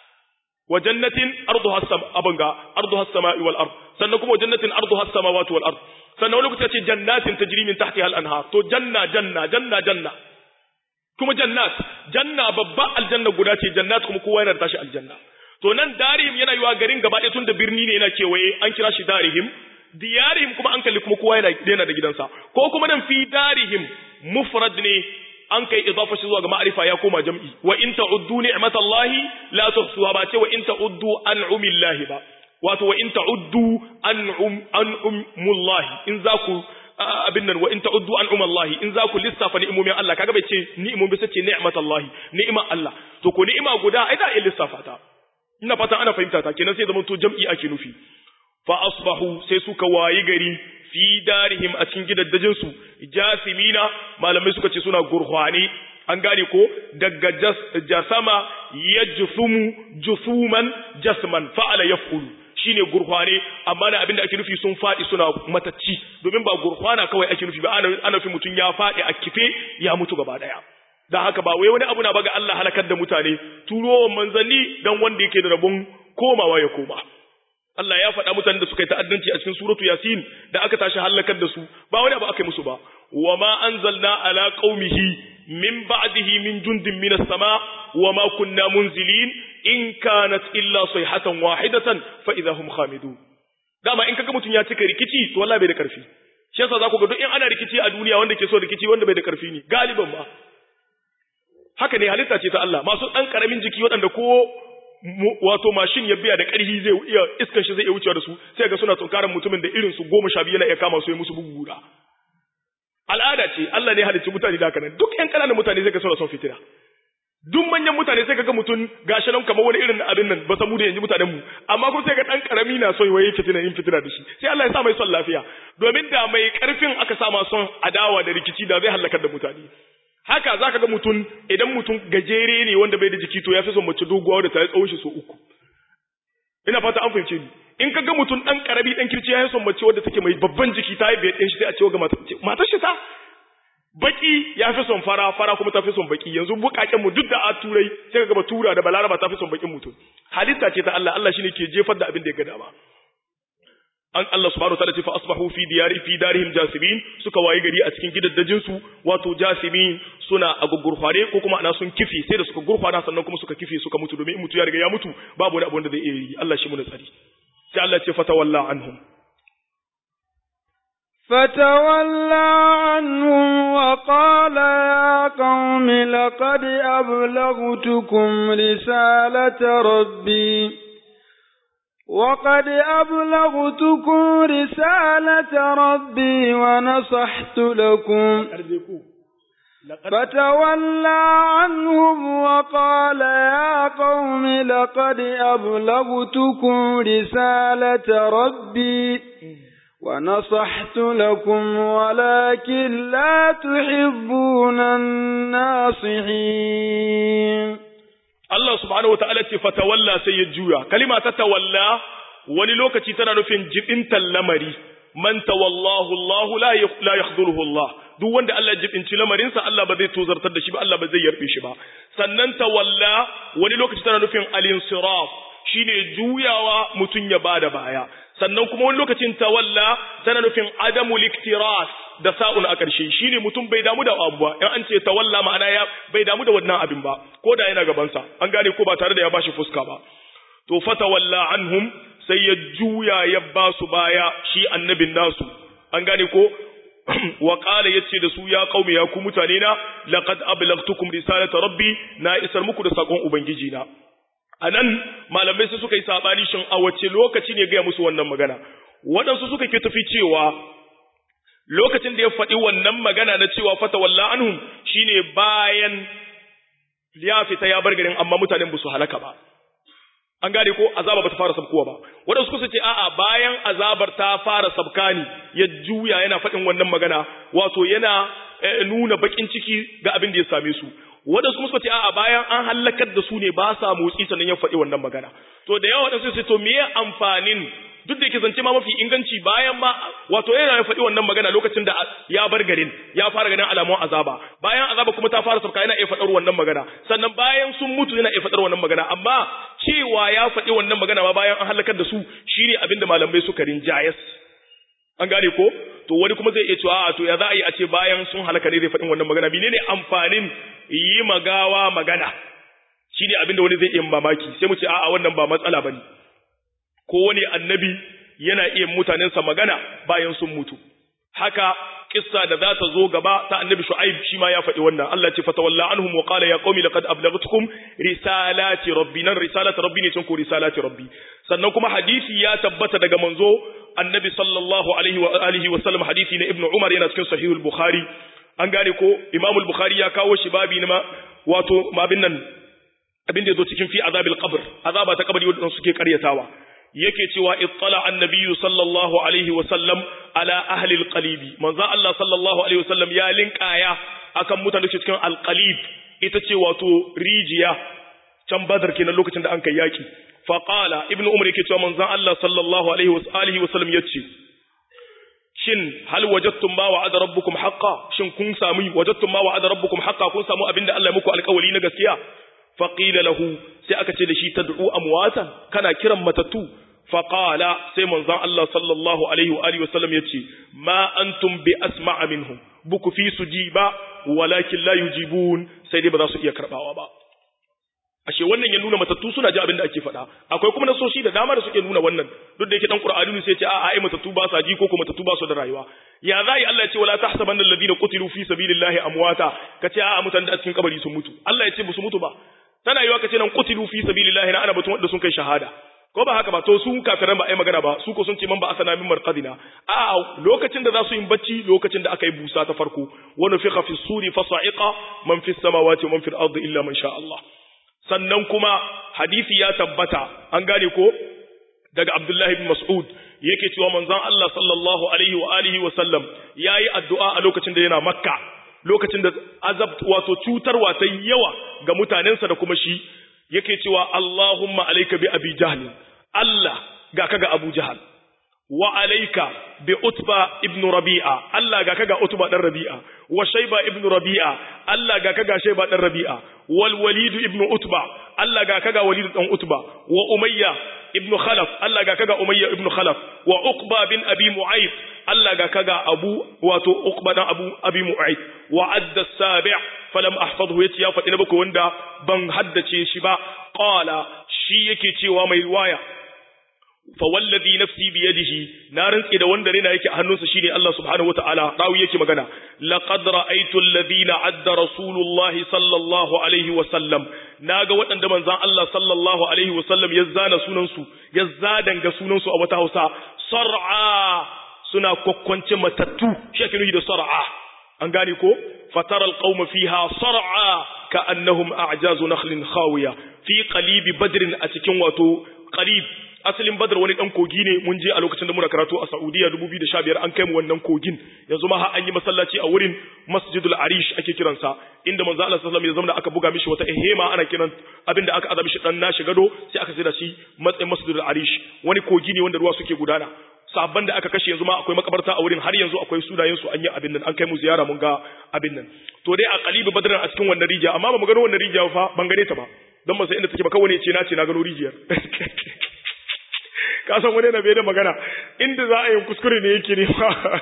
wa jannatin arduha as-sama abanga arduha as-sama'i wal ard sannan kuma jannatin arduha as-samawati wal ard sannan wani lokacin ce jannatin tajri min tahtiha al-anhar to janna janna janna janna kuma jannat janna babba aljanna guda ce jannat kuma kowa yana da tashi aljanna to nan darihim yana yiwa garin gaba ɗaya tun da birni ne yana kewaye an kira shi darihim diyarihim kuma an kalli kuma kowa yana da gidansa ko kuma nan fi darihim mufrad ne an kai idafa shi zuwa ga ma'arifa ya koma jam'i wa in ta'uddu ni'matallahi la tuhsuha ba ce wa in ta'uddu an'umillahi ba wato wa in ta'uddu an'um an'umullahi in za ku abin nan wa in ta'uddu an'umallahi in za ku lissafa ni'imomin Allah kaga bai ce ni'imomin sai ce ni'matallahi ni'ima Allah to ko ni'ima guda ai da iya lissafa ta ina fatan ana fahimta ta kenan sai zaman to jam'i ake nufi fa asbahu sai suka wayi gari fi darihim a cikin gidaddajin su jasimina malamai suka ce suna gurhwani an gane ko daga jasama yajsumu jusuman jasman fa'ala yaf'ulu shine gurhwane amma na abinda ake nufi sun fadi suna matacci domin ba gurhwana kawai ake nufi ba ana ana nufi mutun ya fadi a kife ya mutu gaba daya dan haka ba wai wani abu na baga Allah halakar da mutane turowan manzanni dan wanda yake da rabon komawa ya koma Allah ya faɗa mutanen da suka yi ta'addanci a cikin suratu Yasin da aka tashi halakar da su ba wani abu aka yi musu ba wa ma anzalna ala qaumihi min ba'dihi min jundin minas sama wa ma kunna munzilin in kanat illa sayhatan wahidatan fa idahum khamidun dama in kaga mutun ya cika rikici to wallahi bai da karfi shi yasa za ku ga duk in ana rikici a duniya wanda ke so rikici wanda bai da karfi ne galiban ba haka ne halitta ce ta Allah masu dan karamin jiki waɗanda ko wato mashin ya biya da ƙarfi zai iya iskan shi zai iya wucewa da su sai ga suna tunkaran mutumin da irin su goma sha biyu yana iya kama su ya musu bugu guda al'ada ce Allah ne halicci mutane da haka nan duk ƴan ƙananan mutane zai ga suna son fitina duk manyan mutane sai ga mutum gashi nan kamar wani irin abin nan ba samu da yanzu mutanen mu amma kuma sai ga dan karami na son waye fitina yin fitina da shi sai Allah ya sa mai son lafiya domin da mai karfin aka sa ma son adawa da rikici da zai halakar da mutane haka zaka ga mutum idan mutum gajere ne wanda bai da jiki to ya fi son mace doguwa da ta yi tsawon shi so uku ina fata an fahimce ni in ka ga mutum dan karabi dan kirci ya yi son mace wadda take mai babban jiki ta yi bai ɗin shi sai a ce ga matar shi ta baki ya fi son fara fara kuma ta fi son baki yanzu bukaken mu duk da a turai sai ka gaba tura da balaraba ta fi son bakin mutum halitta ce ta Allah Allah shine ke jefar da abin da ya ga dama an Allah subhanahu wataala ce fa asbahu fi diyari fi darihim jasimin suka wayi gari a cikin gidaddajin su wato jasimin suna a gurgurfare ko kuma ana sun kifi sai da suka gurfana sannan kuma suka kifi suka mutu domin in mutu ya riga ya mutu babu wani abu wanda zai iya yi Allah shi mu da tsari sai Allah ce fatawalla anhum فتولى عنهم وقال يا قوم لقد أبلغتكم رسالة ربي وقد أبلغتكم رسالة ربي ونصحت لكم فتولى عنهم وقال يا قوم لقد أبلغتكم رسالة ربي ونصحت لكم ولكن لا تحبون الناصحين Allah subhanahu wata'ala ce fatawalla sai ya juya kalima ta tawalla wani lokaci tana nufin jibintan lamari man tawallahu Allah la yakhdhuruhu Allah duk wanda Allah jibinci lamarinsa Allah ba zai tozartar da shi ba Allah ba zai yarbe shi ba sannan tawalla wani lokaci tana nufin al-insiraf shine juyawa mutun ya bada baya sannan kuma wani lokacin tawalla tana nufin adamu liktiras da sa'un a ƙarshe shine mutum bai damu da abu ba in an ce tawalla ma'ana ya bai damu da wannan abin ba ko da yana gabansa an gane ko ba tare da ya bashi fuska ba to fatawalla anhum sai ya juya ya ba su baya shi annabin nasu an gane ko wa qala yace da su ya qaumi ya ku mutane na laqad ablagtukum risalata rabbi na isar muku da sakon ubangiji na anan malamai su suka yi sabani shin a wace lokaci ne ga musu wannan magana waɗansu suka ke tafi cewa lokacin da ya faɗi wannan magana na cewa fata walla anhum shine bayan ya fita ya bar garin amma mutanen ba su halaka ba an gane ko azaba bata fara sabkowa ba wadansu kusa ce a'a bayan azabar ta fara sabka ne ya juya yana faɗin wannan magana wato yana nuna bakin ciki ga abin da ya same su wadansu kuma suka ce a'a bayan an halakar da su ne ba sa motsi sannan ya faɗi wannan magana to da yawa wadansu sai to meye amfanin duk da yake zance ma mafi inganci bayan ma wato yana ya faɗi wannan magana lokacin da ya bar garin ya fara ganin alamun azaba bayan azaba kuma ta fara sauka yana iya faɗar wannan magana sannan bayan sun mutu yana iya faɗar wannan magana amma cewa ya faɗi wannan magana ma bayan an halakar da su shine abin da malamai suka rinjayas an gane ko to wani kuma zai iya cewa a to ya za a yi a ce bayan sun halaka ne zai faɗin wannan magana menene amfanin yi magawa magana shine abin da wani zai iya mamaki sai mu ce a'a wannan ba matsala bane ko wani annabi yana iya mutanensa magana bayan sun mutu haka kissa da za ta zo gaba ta annabi shu'aib shi ma ya faɗi wannan Allah ce fatawalla anhum wa qala ya qaumi laqad ablaghtukum risalati rabbi nan risalati rabbi ne cin ko risalati rabbi sannan kuma hadisi ya tabbata daga manzo annabi sallallahu alaihi wa alihi wa sallam hadisi na ibnu umar yana cikin sahihul bukhari an gane ko imamul bukhari ya kawo shi babi na wato mabin nan abin da yazo cikin fi azabil qabr azaba ta kabari wanda suke karyatawa yake cewa ittala annabiyyu sallallahu alaihi wa sallam ala ahli alqalibi manzo Allah sallallahu alaihi wa sallam ya linkaya akan mutane da cikin alqalib ita ce wato rijiya can badar kenan lokacin da an kai yaki fa qala ibnu umar yake cewa manzo Allah sallallahu alaihi wa alihi wa sallam yace shin hal wajadtum ma wa'ada rabbukum haqqan shin kun samu wajadtum ma wa'ada rabbukum haqqan kun samu abinda Allah ya muku alƙawari na gaskiya fa qila lahu sai aka ce da shi tad'u amwatan kana kiran matattu fa qala sai manzon Allah sallallahu alaihi wa alihi wasallam yace ma antum bi asma'a minhum buku fi sujiba walakin la yujibun sai dai ba za su iya karbawa ba ashe wannan ya nuna matattu suna ji abin da ake faɗa akwai kuma nasoshi da dama da suke nuna wannan duk da yake dan qur'ani sai ce a'a ai matattu ba sa ji ko kuma matattu ba su da rayuwa ya zai Allah ya ce wala tahsabanna alladhina qutilu fi sabilillahi amwata kace a'a mutan da cikin kabari sun mutu Allah ya ce musu mutu ba tana yiwa kace nan qutilu fi sabilillahi na ana batun wanda sun kai shahada ko ba haka ba to su kafiran ba ai magana ba su ko sun ce man ba asana min marqadina a lokacin da za su yi bacci lokacin da aka yi busa ta farko wa nufiqa fi suri fa sa'iqa man fi samawati wa man fil ardi illa man sha Allah sannan kuma hadisi ya tabbata an gane ko daga Abdullahi ibn Mas'ud yake cewa manzon Allah sallallahu alaihi wa alihi wa sallam yayi addu'a a lokacin da yana Makka lokacin da azab wato cutarwa ta yawa ga mutanensa da kuma shi yake cewa Allahumma alayka bi Abi Jahl Allah ga kaga Abu Jahl wa alayka bi Utba ibn Rabi'a Allah ga kaga Utba dan Rabi'a wa Shayba ibn Rabi'a Allah ga kaga Shayba dan Rabi'a wal Walid ibn Utba Allah ga kaga Walid dan Utba wa Umayya ibn Khalaf Allah ga kaga Umayya ibn Khalaf wa Uqba bin Abi Mu'ayth Allah ga kaga Abu wato Uqba dan Abu Abi Mu'ayth wa adda sabi' falam ahfadhu yace ya faɗi na baku wanda ban haddace shi ba qala shi yake cewa mai riwaya fa wallazi nafsi bi yadihi na rantsi da wanda rena yake a hannunsa shine Allah subhanahu wataala rawi yake magana laqad ra'aytu alladhina adda rasulullahi sallallahu alaihi wa sallam naga waɗanda manzon Allah sallallahu alaihi wa sallam ya zana sunan su ya zadanga sunan su a wata Hausa sar'a suna kokkonce matattu shi ake nufi da sar'a an gane ko fatara alqauma fiha sar'a ka'annahum a'jazu nakhlin khawiya fi qalibi badrin a cikin wato qalib asalin badar wani dan kogi ne mun je a lokacin da muna karatu a Saudiya 2015 an kai mu wannan kogin yanzu ma har an yi masallaci a wurin Masjidul Arish ake kiransa inda manzo Allah sallallahu alaihi wasallam aka buga mishi wata ehema ana kiran abinda aka azabi shi dan nashi gado sai aka sai da shi matsayin Masjidul Arish wani kogi ne wanda ruwa suke gudana sabban da aka kashe yanzu ma akwai makabarta a wurin har yanzu akwai sunayen su an yi abin nan an kai mu ziyara mun ga abin nan to dai a qalibi badran a cikin wannan rijiya amma ba mu gano wannan rijiya fa ban gane ta ba dan ba sai inda take ba kawai ne ce na ce na gano rijiyar ka san wani na bai da magana inda za a yi kuskure ne yake ne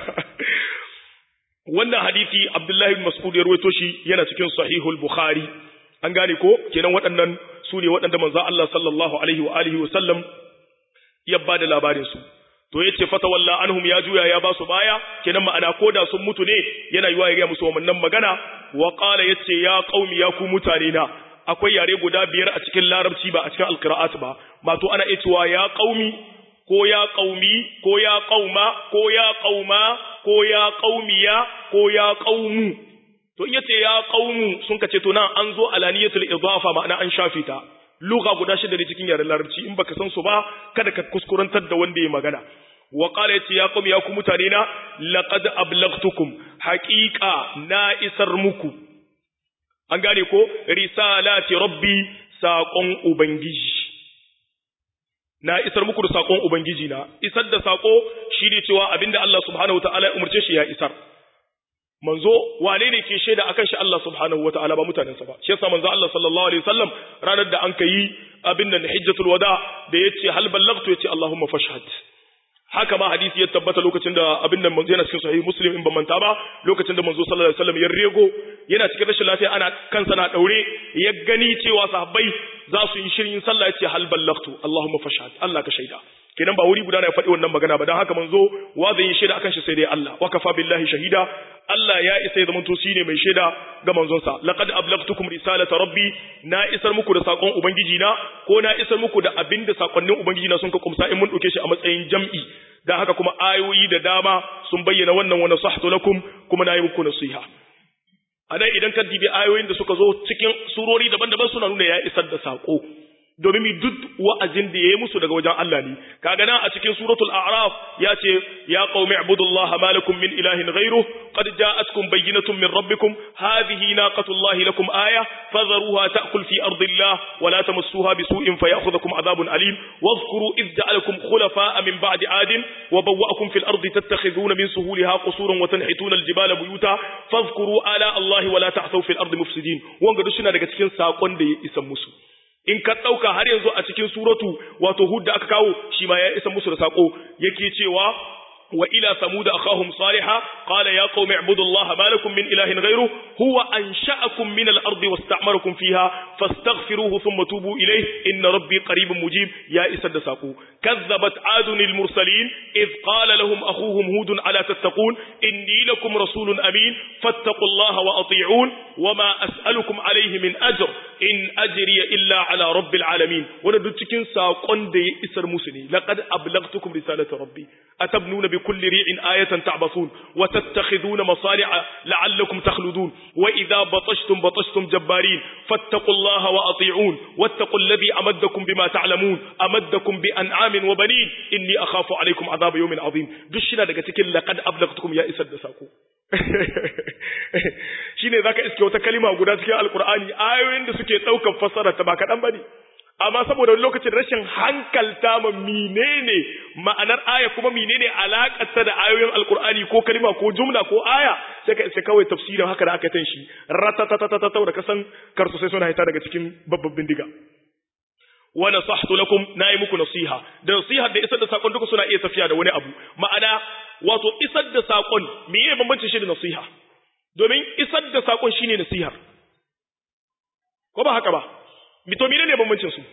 wannan hadisi Abdullahi bin Mas'ud ya rawaito shi yana cikin Sahihul Bukhari an gane ko kenan waɗannan su ne waɗanda manzo Allah sallallahu alaihi wa alihi wa sallam ya ba da labarin su to yace fatawalla anhum ya juya ya ba su baya kenan ma'ana koda sun mutu ne yana yiwa ya ga musu wannan magana wa qala yace ya qaumi ya ku mutane na akwai yare guda biyar a cikin larabci ba a cikin alqira'at ba ba to ana cewa ya qaumi ko ya qaumi ko ya qauma ko ya qauma ko ya qaumiya ko ya qaumu to in yace ya qaumu sun kace to nan an zo alaniyatul idafa ma'ana an shafi ta lugha guda shida ne cikin yaren larabci in baka san su ba kada ka kuskurantar da wanda ya magana wa qala yace ya qaumi ya ku mutane na laqad ablaghtukum haqiqa na isar muku an gane ko risalati rabbi saƙon ubangiji na isar muku da sakon ubangiji na isar da sako shine cewa abinda Allah subhanahu wataala ya umurce shi ya isar manzo wane ne ke shaida akan shi Allah subhanahu wataala ba mutanensa ba shi yasa manzo Allah sallallahu alaihi wasallam ranar da an kai abin nan hijjatul wada da yace hal ballaghtu yace Allahumma fashhad haka ma hadisi ya tabbata lokacin da abin nan manzo yana cikin sahih muslim in ban manta ba lokacin da manzo sallallahu alaihi wasallam ya rego yana cikin rashin lafiya ana kansa na daure ya gani cewa sahabbai za su yi shirin sallah yace hal ballaghtu Allahumma fashhad Allah ka shaida kenan ba wuri guda na ya faɗi wannan magana ba don haka manzo wa zai yi shaida akan shi sai dai Allah wa kafa billahi shahida Allah ya isa ya zamanto shine mai shaida ga manzonsa laqad ablaghtukum risalata rabbi na isar muku da sakon ubangiji na ko na isar muku da abinda sakonnin ubangiji na sun ka kumsa in mun dauke shi a matsayin jam'i dan haka kuma ayoyi da dama sun bayyana wannan wa nasahtu lakum kuma na yi muku nasiha anan idan ka dibi ayoyin da suka zo cikin surori daban-daban suna nuna ya isar da sako domin duk wa'azin da yayi musu daga wajen Allah ne kaga nan a cikin suratul a'raf ya ce ya qaumi ibudullaha ma lakum min ilahin ghayruh qad ja'atkum bayyinatun min rabbikum hadhihi naqatullahi lakum aya fadharuha ta'kul fi ardillah wa la tamassuha bisu'in fayakhudhukum adhabun alim wadhkuru id ja'alakum khulafa'a min ba'di 'adin wa bawwa'akum fil ardi tattakhidhuna min suhuliha qusuran wa tanhituna aljibala buyuta fadhkuru ala allahi wa la ta'thaw fil ardi mufsidin wanga duk suna daga cikin sakon da ya isa musu in ka ɗauka har yanzu a cikin suratu wato hud da aka kawo shi ma ya isa musu da saƙo yake cewa wa ila samud akhahum salihah qala ya qaumi ibudullaha ma lakum min ilahin ghayru huwa ansha'akum min al-ardi wasta'marakum fiha fastaghfiruhu thumma tubu ilayhi inna rabbi qaribun mujib ya isa da saƙo kazzabat adun al-mursalin id qala lahum akhuhum hud ala tattaqun inni lakum rasulun amin fattaqullaha wa ati'un wama as'alukum alayhi min ajr in ajriya illa ala rabbil alamin wanda duk cikin sakon da ya isar musu ne laqad ablaghtukum risalata rabbi atabnuna bi kulli ri'in ayatan ta'basun wa tattakhiduna masali'a la'allakum takhludun wa idha batashtum batashtum jabbarin fattaqullaha wa ati'un wattaqul ladhi amaddakum bima ta'lamun amaddakum bi an'amin wa banin inni akhafu alaykum adhab yawmin azim duk shi daga cikin laqad ablaghtukum ya isar da sako shine zaka iske wata kalima guda cikin alkur'ani ayoyin da suke daukar fassara ta ba kadan bane amma saboda wani lokacin rashin hankalta ma menene ma'anar aya kuma menene alakar ta da ayoyin alkur'ani ko kalima ko jumla ko aya sai ka iske kawai tafsirin haka da aka tan shi ratatatatata da kasan karsu sai suna haita daga cikin babban bindiga wa nasahtu lakum nayi muku nasiha da nasiha da isar da sakon duka suna iya tafiya da wani abu ma'ana wato isar da sakon meye bambancin shi da nasiha domin isar da sakon shine nasihar ko ba haka ba mito menene bambancin su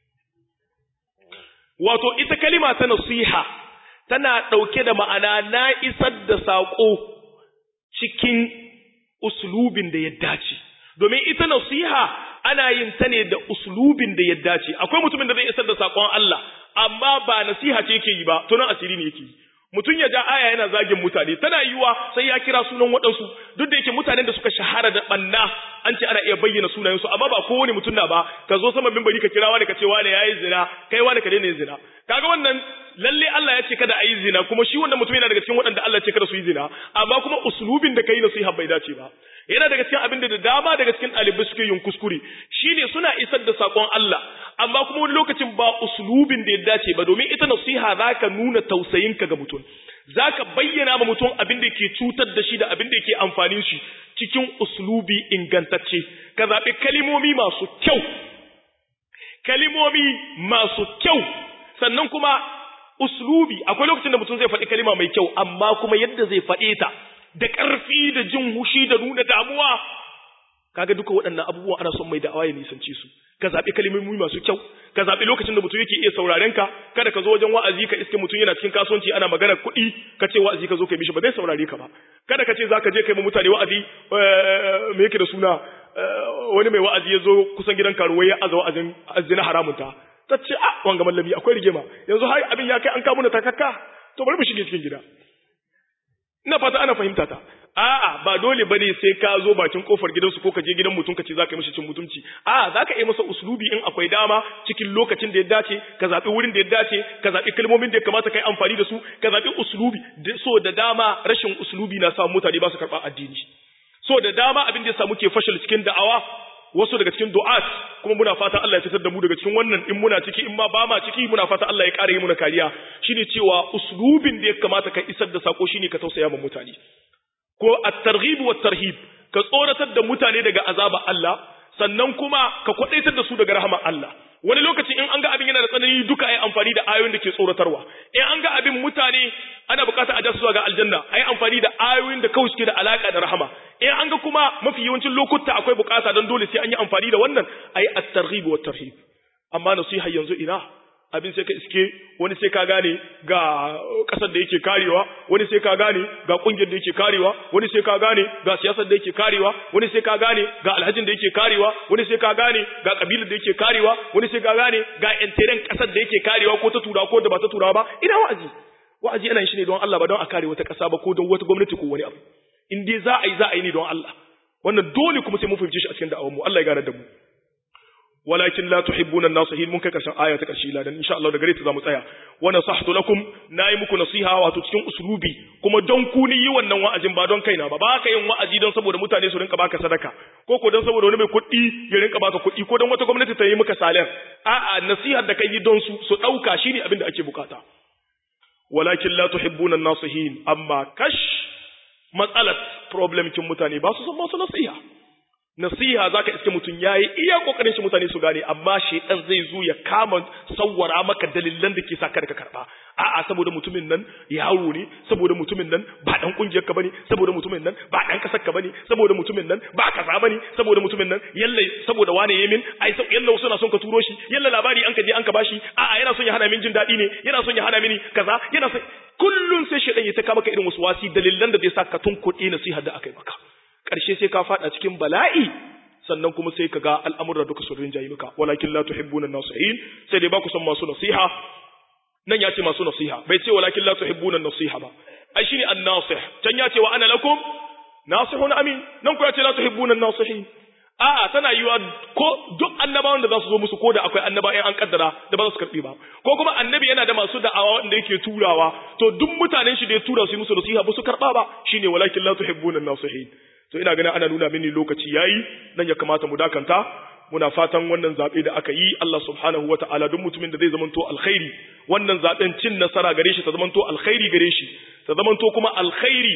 wato ita kalima ta nasiha tana dauke da ma'ana na isar da sako cikin uslubin da ya dace domin ita nasiha ana yin ta ne da uslubin da ya dace akwai mutumin da zai isar da sakon Allah amma ba nasiha ce yake yi ba tunan asiri ne yake yi mutum ya ja aya yana zagin mutane tana yiwa sai ya kira sunan waɗansu duk da yake mutanen da suka shahara da banna an ce ana iya bayyana sunayensu amma ba kowane mutum na ba ka zo sama mimbari ka kira wani ka ce wani yayi zina kai wani ka daina yin zina kaga wannan lalle Allah ya ce kada a yi zina kuma shi wannan mutum yana daga cikin waɗanda Allah ya ce kada su yi zina amma kuma uslubin da kai nasiha bai dace ba yana daga cikin abin da dama daga cikin ɗalibai suke yin kuskure shine suna isar da sakon Allah amma kuma wani lokacin ba uslubin da ya dace ba domin ita nasiha zaka nuna tausayinka ga mutum zaka bayyana ma mutum abin da ke cutar da shi da abin da ke amfanin shi cikin uslubi ingantacce ka zaɓi kalimomi masu kyau kalimomi masu kyau sannan kuma uslubi akwai lokacin da mutum zai faɗi kalima mai kyau amma kuma yadda zai faɗe ta da ƙarfi da jin hushi da nuna damuwa kaga duka waɗannan abubuwa ana son mai da'awa ya nisanci su ka zaɓi kalmomi masu kyau ka zaɓi lokacin da mutum yake iya sauraren ka kada ka zo wajen wa'azi ka iske mutum yana cikin kasuwanci ana magana kuɗi ka ce wa'azi ka zo kai mishi ba zai saurare ka ba kada ka ce za ka je kai ma mutane wa'azi me yake da suna wani mai wa'azi ya zo kusan gidan karuwai ya aza wa'azin azina haramun ta ta ce a wanga mallami akwai rigima yanzu har abin ya kai an kawo na takakka to bari mu shige cikin gida ina fata ana fahimta ta a'a ba dole bane sai ka zo bakin kofar gidansu ko ka je gidan mutum ka ce zaka yi mishi cin mutunci a'a zaka yi masa uslubi in akwai dama cikin lokacin da ya dace ka zabi wurin da ya dace ka zabi kalmomin da ya kamata kai amfani da su ka zabi uslubi so da dama rashin uslubi na sa mutane ba su karba addini so da dama abin da ya samu ke fashil cikin da'awa wasu daga cikin du'at kuma muna fata Allah ya fitar da mu daga cikin wannan in muna ciki in ma ba ma ciki muna fata Allah ya ƙara yi muna kariya shine cewa uslubin da ya kamata ka isar da sako shine ka tausaya ma mutane ko at-targhib wa tarhib ka tsoratar da mutane daga azaba Allah sannan kuma ka kwadaitar da su daga rahama Allah wani lokaci in an ga abin yana da tsanani duka ai amfani da ayoyin da ke tsoratarwa in an ga abin mutane ana bukata a jasu zuwa ga aljanna ai amfani da ayoyin da kawai suke da alaka da rahama in an ga kuma mafi yawancin lokuta akwai bukata don dole sai an yi amfani da wannan ai at-targhib wa tarhib amma nasiha yanzu ina abin sai ka iske wani sai ka gane ga kasar da yake karewa wani sai ka gane ga kungiyar da yake karewa wani sai ka gane ga siyasar da yake karewa wani sai ka gane ga alhajin da yake karewa wani sai ka gane ga kabilar da yake karewa wani sai ka gane ga enteren kasar da yake karewa ko ta turawa ko da ba ta turawa ba ina wa'azi wa'azi ana yin shi ne don Allah ba don a kare wata kasa ba ko don wata gwamnati ko wani abu in dai za a yi za a yi ne don Allah wannan dole kuma sai mun fahimce shi a cikin da'awar mu Allah ya gane da mu walakin la tuhibbuna an-nasihin mun kai karshen aya ta karshe ladan insha Allah da gare ta zamu tsaya wa nasahtu lakum nayi muku nasiha wato cikin uslubi kuma don ku ni yi wannan wa'azin ba don kaina ba ba ka yin wa'azi don saboda mutane su rinka baka sadaka ko ko don saboda wani mai kuɗi ya rinka baka kuɗi ko don wata gwamnati ta yi maka salar a'a nasihar da kai yi don su su dauka shine abin da ake bukata walakin la tuhibbuna an-nasihin amma kash matsalat problem kin mutane ba su san masu nasiha nasiha zaka iske mutum yayi iya kokarin shi mutane su gane amma shedan zai zo ya kama sawwara maka dalilan da ke sa ka karba a'a saboda mutumin nan yaro ne saboda mutumin nan ba dan kungiyar ka bane saboda mutumin nan ba dan kasar ka bane saboda mutumin nan ba kaza bane saboda mutumin nan yalla saboda wane yamin ai yalla wasu na son ka turo shi yalla labari an ka je an ka bashi a'a yana son ya hana min jin dadi ne yana son ya hana mini kaza yana son kullun sai shedan ya ta kama maka irin wasu wasi dalilan da zai sa ka tunkuɗe nasihar da aka yi maka ƙarshe sai ka faɗa cikin bala'i sannan kuma sai ka ga al'amurra duka sun rinjayi maka walakin la tuhibbuna nasihin sai dai ba ku son masu nasiha nan ya ce masu nasiha bai ce walakin la tuhibbuna nasiha ba ai shine an-nasih can ya ce wa ana lakum nasihun amin nan ku ya ce la tuhibbuna nasihin a'a tana yiwa ko duk annabawan da za su zo musu ko da akwai annaba in an kaddara da ba za su karbi ba ko kuma annabi yana da masu da'awa wanda yake turawa to duk mutanen shi da ya tura su yi musu nasiha ba su karba ba shine walakin la tuhibbuna nasihin to ina ganin ana nuna mini lokaci yayi nan ya kamata mu dakanta muna fatan wannan zabe da aka yi Allah subhanahu wataala duk mutumin da zai zamanto alkhairi wannan zaben cin nasara gare shi ta zamanto alkhairi gare shi ta zamanto kuma alkhairi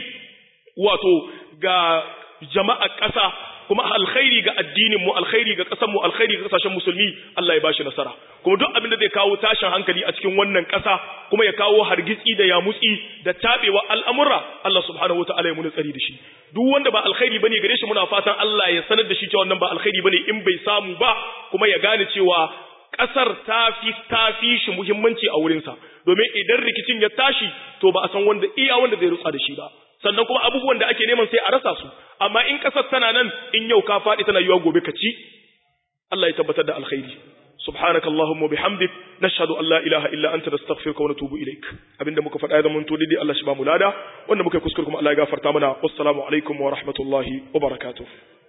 wato ga jama'a ƙasa kuma alkhairi ga addinin mu alkhairi ga ƙasar mu alkhairi ga ƙasashen musulmi Allah ya bashi nasara kuma duk abin da zai kawo tashin hankali a cikin wannan ƙasa kuma ya kawo hargitsi da yamutsi da tabewa al'amura Allah subhanahu wataala ya muni tsari da shi duk wanda ba alkhairi bane gare shi muna fatan Allah ya sanar da shi cewa wannan ba alkhairi bane in bai samu ba kuma ya gane cewa ƙasar ta fi ta fi shi muhimmanci a wurinsa domin idan rikicin ya tashi to ba a san wanda iya wanda zai rutsa da shi ba sannan kuma abubuwan da ake neman sai a rasa su amma in ƙasar tana nan in yau ka faɗi tana yiwa gobe ka ci Allah ya tabbatar da alkhairi subhanaka allahumma bihamdik nashhadu an la ilaha illa anta nastaghfiruka wa natubu ilaik abinda muka faɗa ya zama to dai Allah shi ba mu lada wanda muka yi kuskure kuma Allah ya gafarta mana wassalamu alaikum wa rahmatullahi wa barakatuh